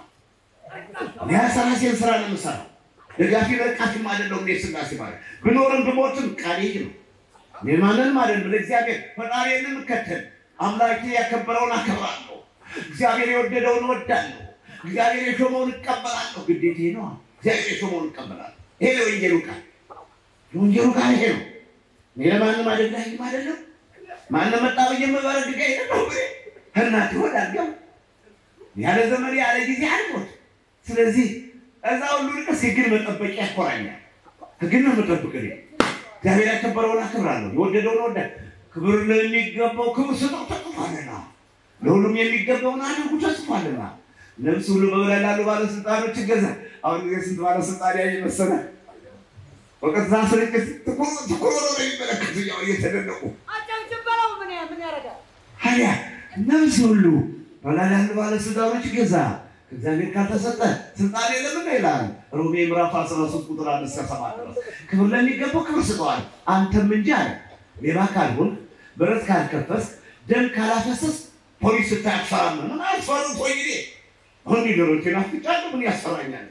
የራሴን ስራ ነው የምሰራው። ደጋፊ ነቃፊም አይደለሁም። እኔ ስላሴ ማለት ብኖርም ብሞትም ቃሌ ይህ ነው። እኔ ማንንም አይደለም ለእግዚአብሔር ፈጣሪን የምከተል አምላኬ ያከበረውን አከብራለሁ። እግዚአብሔር የወደደውን እወዳለሁ። እግዚአብሔር የሾመውን እቀበላለሁ። ግዴቴ ነው። እግዚአብሔር የሾመውን እቀበላለሁ። ይሄ የወንጌሉ ቃል የወንጌሉ ቃል ይሄ ነው። እኔ ለማንም አደላይም አይደለም። ማንም መጣ ብዬ የምበረግጋ አይደለም። እናት ሆድ አልገባ ያለ ዘመን ያለ ጊዜ አልሞት። ስለዚህ እዛ ሁሉ ርቀስ የግን መጠበቂያ ያኮራኛል። ህግን ነው የምጠብቅ እኔ። እግዚአብሔር ያከበረውን አክብራለሁ፣ የወደደውን ወደ ክብር ለሚገባው ክብር ስጠው ተጽፏልና፣ ለሁሉም የሚገባውን አድርጉ ተጽፏልና። ነፍስ ሁሉ በበላይ ላሉ ባለስልጣኖች ይገዛ። አሁን ጊዜ ስንት ባለስልጣን ያየ መሰለህ? በቀጥታ ስርጭት ትኩር ትኩር ብለው ነው የሚመለከቱ ያው እየተደነቁ አጨብጭብ በለው ምን ያ- ምን ያደርጋል? ታዲያ ነፍስ ሁሉ በላይ ያሉ ባለስልጣኖች ይገዛ። ከእግዚአብሔር ካልተሰጠ ስልጣን የለምና ይላል ሮሜ ምዕራፍ 13 ቁጥር አንድ እስከ ሰባት ድረስ ክብር ለሚገባው ክብር ስጠዋል። አንተም እንጂ አለ ሌባ ካልሆን ብረት ካልከፈስ ደም ካላፈሰስ ፖሊስ ስታያፈራም ምን አስፈሩት ወይ ጊዜ አሁን ነገሮች ናፍጫለሁ ምን ያሰራኛል?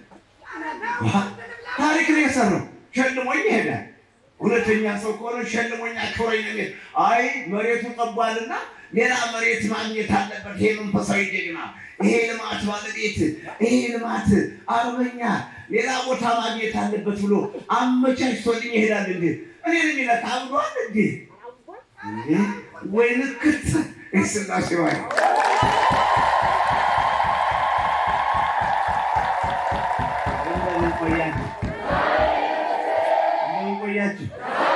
ታሪክ ነው የሰራው ሸልሞኝ ይሄዳል። ሁለተኛ ሰው ከሆነ ሸልሞኝ አክብረኝ ነው የሚል አይ መሬቱ ጠቧልና ሌላ መሬት ማግኘት አለበት። ይሄ መንፈሳዊ ጀግና፣ ይሄ ልማት ባለቤት፣ ይሄ ልማት አርበኛ ሌላ ቦታ ማግኘት አለበት ብሎ አመቻችቶልኝ ይሄዳል። እንዴ እኔን የሚለካ አብዷል እንዴ እንዴ ወይ ልክት ስላሴ ባይ እንደምን ቆያችሁ? እንደምን ቆያችሁ?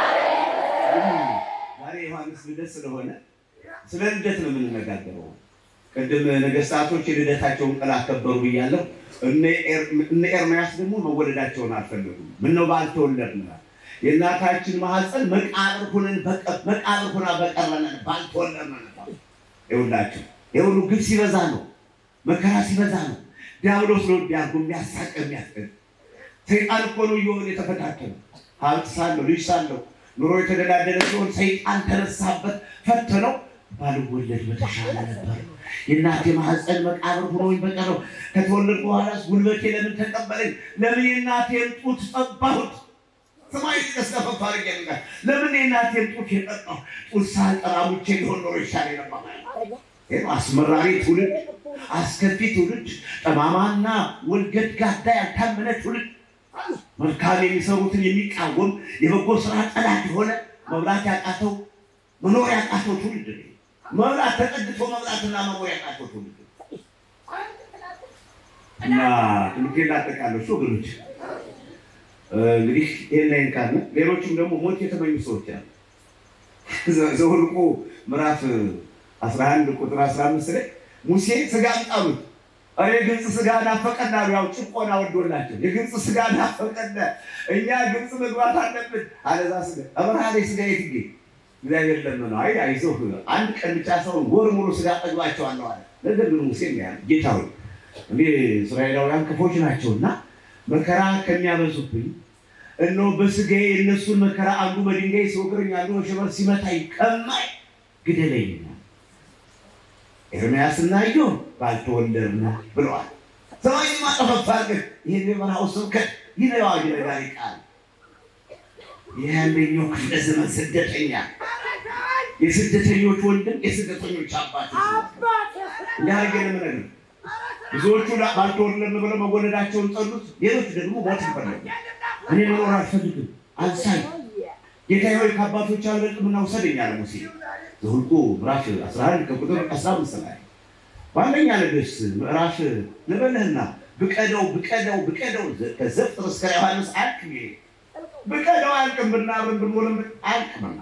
ዛሬ ዮሐንስ ልደት ስለሆነ ስለ ልደት ነው የምንነጋገረው። ቅድም ነገስታቶች የልደታቸውን ቀን አከበሩ ብያለሁ። እነ ኤር- እነ ኤርምያስ ደግሞ መወለዳቸውን አልፈለጉም። ምነው ባልተወለድን የእናታችን ማህፀን መቃብር ሁነን በቀ- መቃብር ሁና በቀረነን ባልተወለድን ነበር። ይኸውላችሁ የሁሉ ግብ ሲበዛ ነው፣ መከራ ሲበዛ ነው። ዲያብሎስ ነው ዲያጎ የሚያሳቀ የሚያስቀር ሰይጣን እኮ ነው እየሆነ የተፈታተነ ሀብት ሳለው ልጅ ሳለው ኑሮ የተደላደለ ሲሆን ሰይጣን ተነሳበት፣ ፈተነው። ባልወለድ በተሻለ ነበር። የእናቴ ማህፀን መቃብር ሆኖኝ በቀረው ከተወለድ በኋላ ጉልበቴ ለምን ተቀበለኝ? ለምን የእናቴን ጡት ጠባሁት? ሰማይ ተስከፈፍ አድርጌ ነበር። ለምን የእናቴን ጡት የጠጣሁ ጡት ሳልጠራ ሙቼ ሊሆን ኖሮ ይሻለኝ ነበር። ይህ አስመራሪ ትውልድ፣ አስከፊ ትውልድ፣ ጠማማና ወልገድ ጋዳ ያልታመነ ትውልድ፣ መልካም የሚሰሩትን የሚቃወም የበጎ ስራ ጠላት የሆነ መብላት ያቃተው መኖር ያቃተው ትውልድ ነው። መብላት ተጠግቶ መብላትና መኖር ያቃተው ትውልድ ነው። እና ትምህርቴን ላጠቃለሁ እሱ ወገኖች እንግዲህ ይህን ላይ ካለ ሌሎችም ደግሞ ሞት የተመኙ ሰዎች አሉ። ዘኍልቍ ምዕራፍ 11 ቁጥር 15 ላይ ሙሴ ስጋ ጣሉት። እኔ ግብፅ ስጋ ናፈቀን አሉ። ያው ጭቆና ወዶላቸው የግብፅ ስጋ ናፈቀን፣ እኛ ግብፅ መግባት አለብን። አለዛ ስጋ አበረሃ ላይ ስጋ የት ይገኝ? እግዚአብሔር ለመነው። አይ አይዞህ አንድ ቀን ብቻ ሰውን ወር ሙሉ ስጋ ጠግባቸዋለሁ አለ። ነገር ግን ሙሴ ያለ ጌታ ሆይ እኔ እስራኤላውያን ክፎች ናቸውና መከራ ከሚያበዙብኝ እነሆ በስጋዬ የእነሱን መከራ አንዱ በድንጋይ ሲወግረኝ አንዱ በሸበል ሲመታኝ ቀማኝ ግደለኝ። ኤርምያስና ኢዮብ ባልተወለድን ብለዋል። ሰማይ ማጠፈፋ ግን ይህን የበረሃው ስብከት ይህ ነው አዋጅ ነጋሪ ቃል ይህ አንደኛው ክፍለ ዘመን ስደተኛ የስደተኞች ወንድም የስደተኞች አባት እንዲያደርገ ለምነግር ብዙዎቹ ባልተወለድን ብለው መወለዳቸውን ጠሉት። ሌሎች ደግሞ ሞት ይፈለጉ። እኔ መኖር አልፈልግም አንሳኝ፣ ጌታ ሆይ ከአባቶች አልበልጥምና ውሰደኝ አለ ሙሴ። ዘኍልቍ ምዕራፍ 11 ከቁጥር 15 ላይ በአንደኛ ነገሥት ምዕራፍ ልበልህና ብቀደው ብቀደው ብቀደው ከዘፍጥር እስከ ዮሐንስ አልቅም ይሄ ብቀደው አልቅም ብናብርን ብንሞልም አልቅምና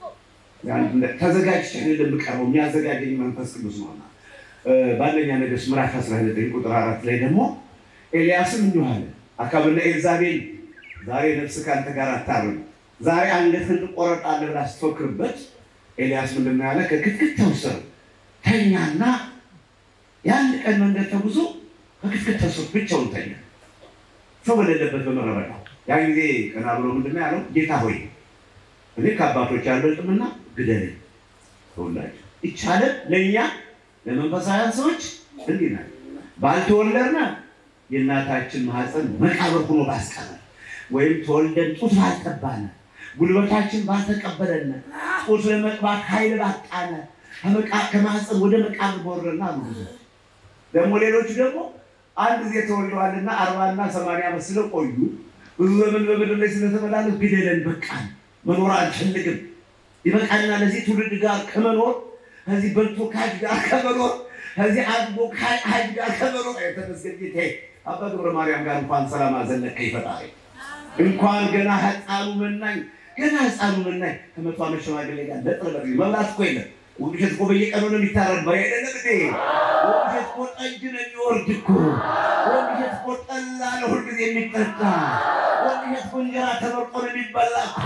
ተዘጋጅቼ እንደምቀርበው የሚያዘጋጀኝ መንፈስ ቅዱስ ነውና በአንደኛ ነገሥት ምዕራፍ 19 ቁጥር አራት ላይ ደግሞ ኤልያስም እንዲሁ አለ፣ አካብና ኤልዛቤል ዛሬ ነፍስ ከአንተ ጋር አታርም፣ ዛሬ አንገትህን ትቆረጣለህ ብላ ስትፎክርበት ኤልያስ ምንድን ነው ያለ? ከክትክታው ስር ተኛና የአንድ ቀን መንገድ ተጉዞ ከክትክታው ስር ብቻውን ተኛ፣ ሰው በሌለበት በምድረ በዳ። ያን ጊዜ ቀና ብሎ ምንድን ነው ያለው? ጌታ ሆይ እኔ ከአባቶች አልበልጥምና ግደለኝ። ተውላችሁ ይቻለን ለእኛ ለመንፈሳውያን ሰዎች እንዲህ ናት። ባልተወለድን የእናታችን ማህፀን መቃብር ሆኖ ባስቀረ ወይም ተወልደን ጡት ባልጠባነ ጉልበታችን ባልተቀበለነ ጡት ለመጥባት ኃይል ባጣነ ከማህፀን ወደ መቃብር በወረድን አሉ። ደግሞ ሌሎቹ ደግሞ አንድ ጊዜ ተወልደዋልና አርባና ሰማንያ ዓመት ስለቆዩ ብዙ ዘመን በምድር ላይ ስለተመላለስ ግደለን፣ በቃን፣ መኖር አንፈልግም፣ ይበቃልና ለዚህ ትውልድ ጋር ከመኖር ከዚህ በልቶ ካጅ ጋር ከመኖር ከዚህ አድጎ ካጅ ጋር ከመኖር የተመስገን ጌታዬ አባ ገብረ ማርያም ጋር እንኳን ሰላም አዘለቀ ይፈጣሪ እንኳን ገና ህፃኑ መናኝ ገና ህፃኑ መናኝ ከመቶ ዓመት ሽማግሌ ጋር ለጥረበር መብላት እኮ የለም። ወግሸት እኮ በየቀኑ ነው የሚታረድ በሬ አይደለም እንዴ? ወግሸት እኮ ጠጅ ነው የሚወርድ እኮ። ወግሸት እኮ ጠላ ነው ሁልጊዜ የሚጠጣ። ወግሸት እኮ እንጀራ ተመርጦ ነው የሚበላ እኮ።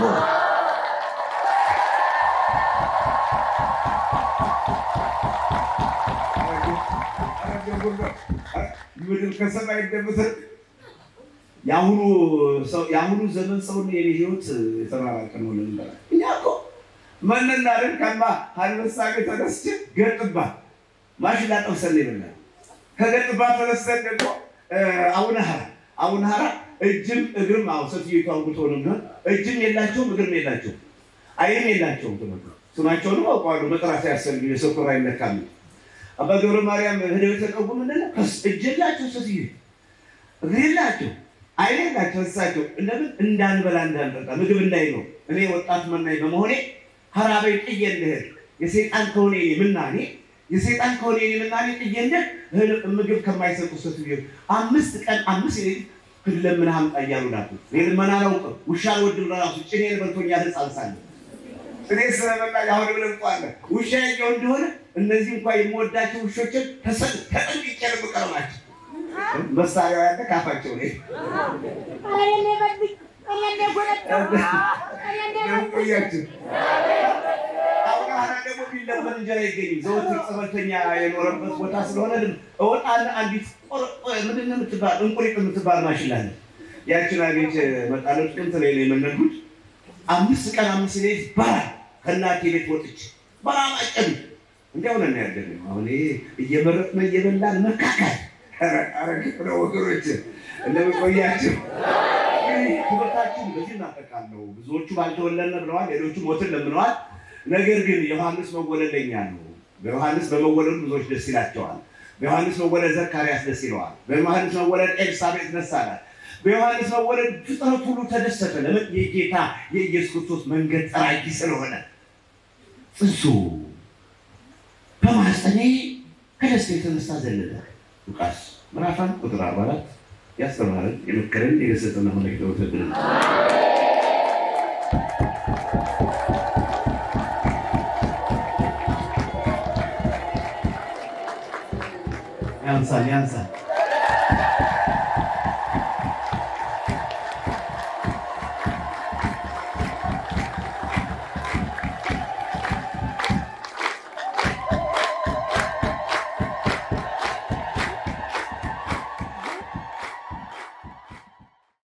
ምድር ከሰማይ እንደምትርቅ የአሁኑ የአሁኑ ዘመን ሰው የኔ ህይወት የተራራቀ ነው። ልንበላ እኛ እኮ መነናልን ከማ አንበሳ ቤት ተነስቼ ገጥባ ማሽላ ጠብሰን ይብላል። ከገጥባ ተነስተን ደግሞ አቡነ ሀራ አቡነ ሀራ እጅም እግርም አሁ ሰትየቱ አውግቶ ነው የሚሆን እጅም የላቸውም እግርም የላቸውም አይንም የላቸውም። ትምህርቱ ስማቸውንም አውቀዋለሁ መጥራት ያሰልግ የሰኩራ ይነካል አባ ገብረ ማርያም ሄደው የተቀቡ ምንድን ነው እጅ የላቸው ሴትዮ እግር የላቸው አይኔ የላቸው እሳቸው እንደምን እንዳንበላ እንዳንጠጣ ምግብ እንዳይኖር እኔ ወጣት መናኝ በመሆኔ ሀራቤ ጥዬ እንድሄድ የሰይጣን ከሆነ የኔ ምናኔ የሰይጣን ከሆነ የኔ ምናኔ ጥዬ እንድሄድ ምግብ ከማይሰጡ ሴትዮ አምስት ቀን አምስት ሌሊት ክለምን ሀምጣ እያሉ ላኩ። እኔ ልመና አላውቅም። ውሻ አልወድም ለራሱ ጭኔን በልቶኛል ህፃን ሳለሁ እኔ ስለበላ አሁን ብለንቋለ ውሻ ያየው እንደሆነ እነዚህ እንኳ የምወዳቸው ውሾችን ተጠንቅቄ ነው የምቀርባቸው። መሳሪያው ያለ ካፋቸው ላይ ቆያችሁ። አሁን ሀራ ደግሞ ቢለመን እንጀራ አይገኝም። ዘወትር ጸበልተኛ የኖረበት ቦታ ስለሆነ እወጣና አንዲት ምንድን ነው የምትባል እንቁሪጥ የምትባል ማሽላ አለ። ያችን አግኝቼ መጣለሁ። ጥቅምት ላይ ነው የመነኩት። አምስት ቀን አምስት ሌሊት በራ ከእናቴ ቤት ወጥቼ በራ ማጨዱ እንዲያው ነን ያደግነው። አሁን ይሄ እየመረጥን እየበላን መካካል አረግ ነው ወገኖች፣ እንደምቆያቸው እንግዲህ ትምህርታችን በዚህ እናጠቃለሁ። ብዙዎቹ ባልተወለድን ብለዋል፣ ሌሎቹ ሞትን ለምነዋል። ነገር ግን ዮሐንስ መወለድ ለኛ ነው። በዮሐንስ በመወለዱ ብዙዎች ደስ ይላቸዋል። በዮሐንስ መወለድ ዘካርያስ ደስ ይለዋል። በዮሐንስ መወለድ ኤልሳቤጥ ደስ አላት። በዮሐንስ መወለድ ፍጥረት ሁሉ ተደሰተ። ለምን? የጌታ የኢየሱስ ክርስቶስ መንገድ ጠራጊ ስለሆነ ጽንሱ በማኅፀኔ ከደስታ የተነሳ ዘለለ። ሉቃስ ምዕራፍ አንድ ቁጥር አርባ አራት ያስተማረን የመከረን የገሰጸን አምላክ ተወሰድን። ያንሳል ያንሳል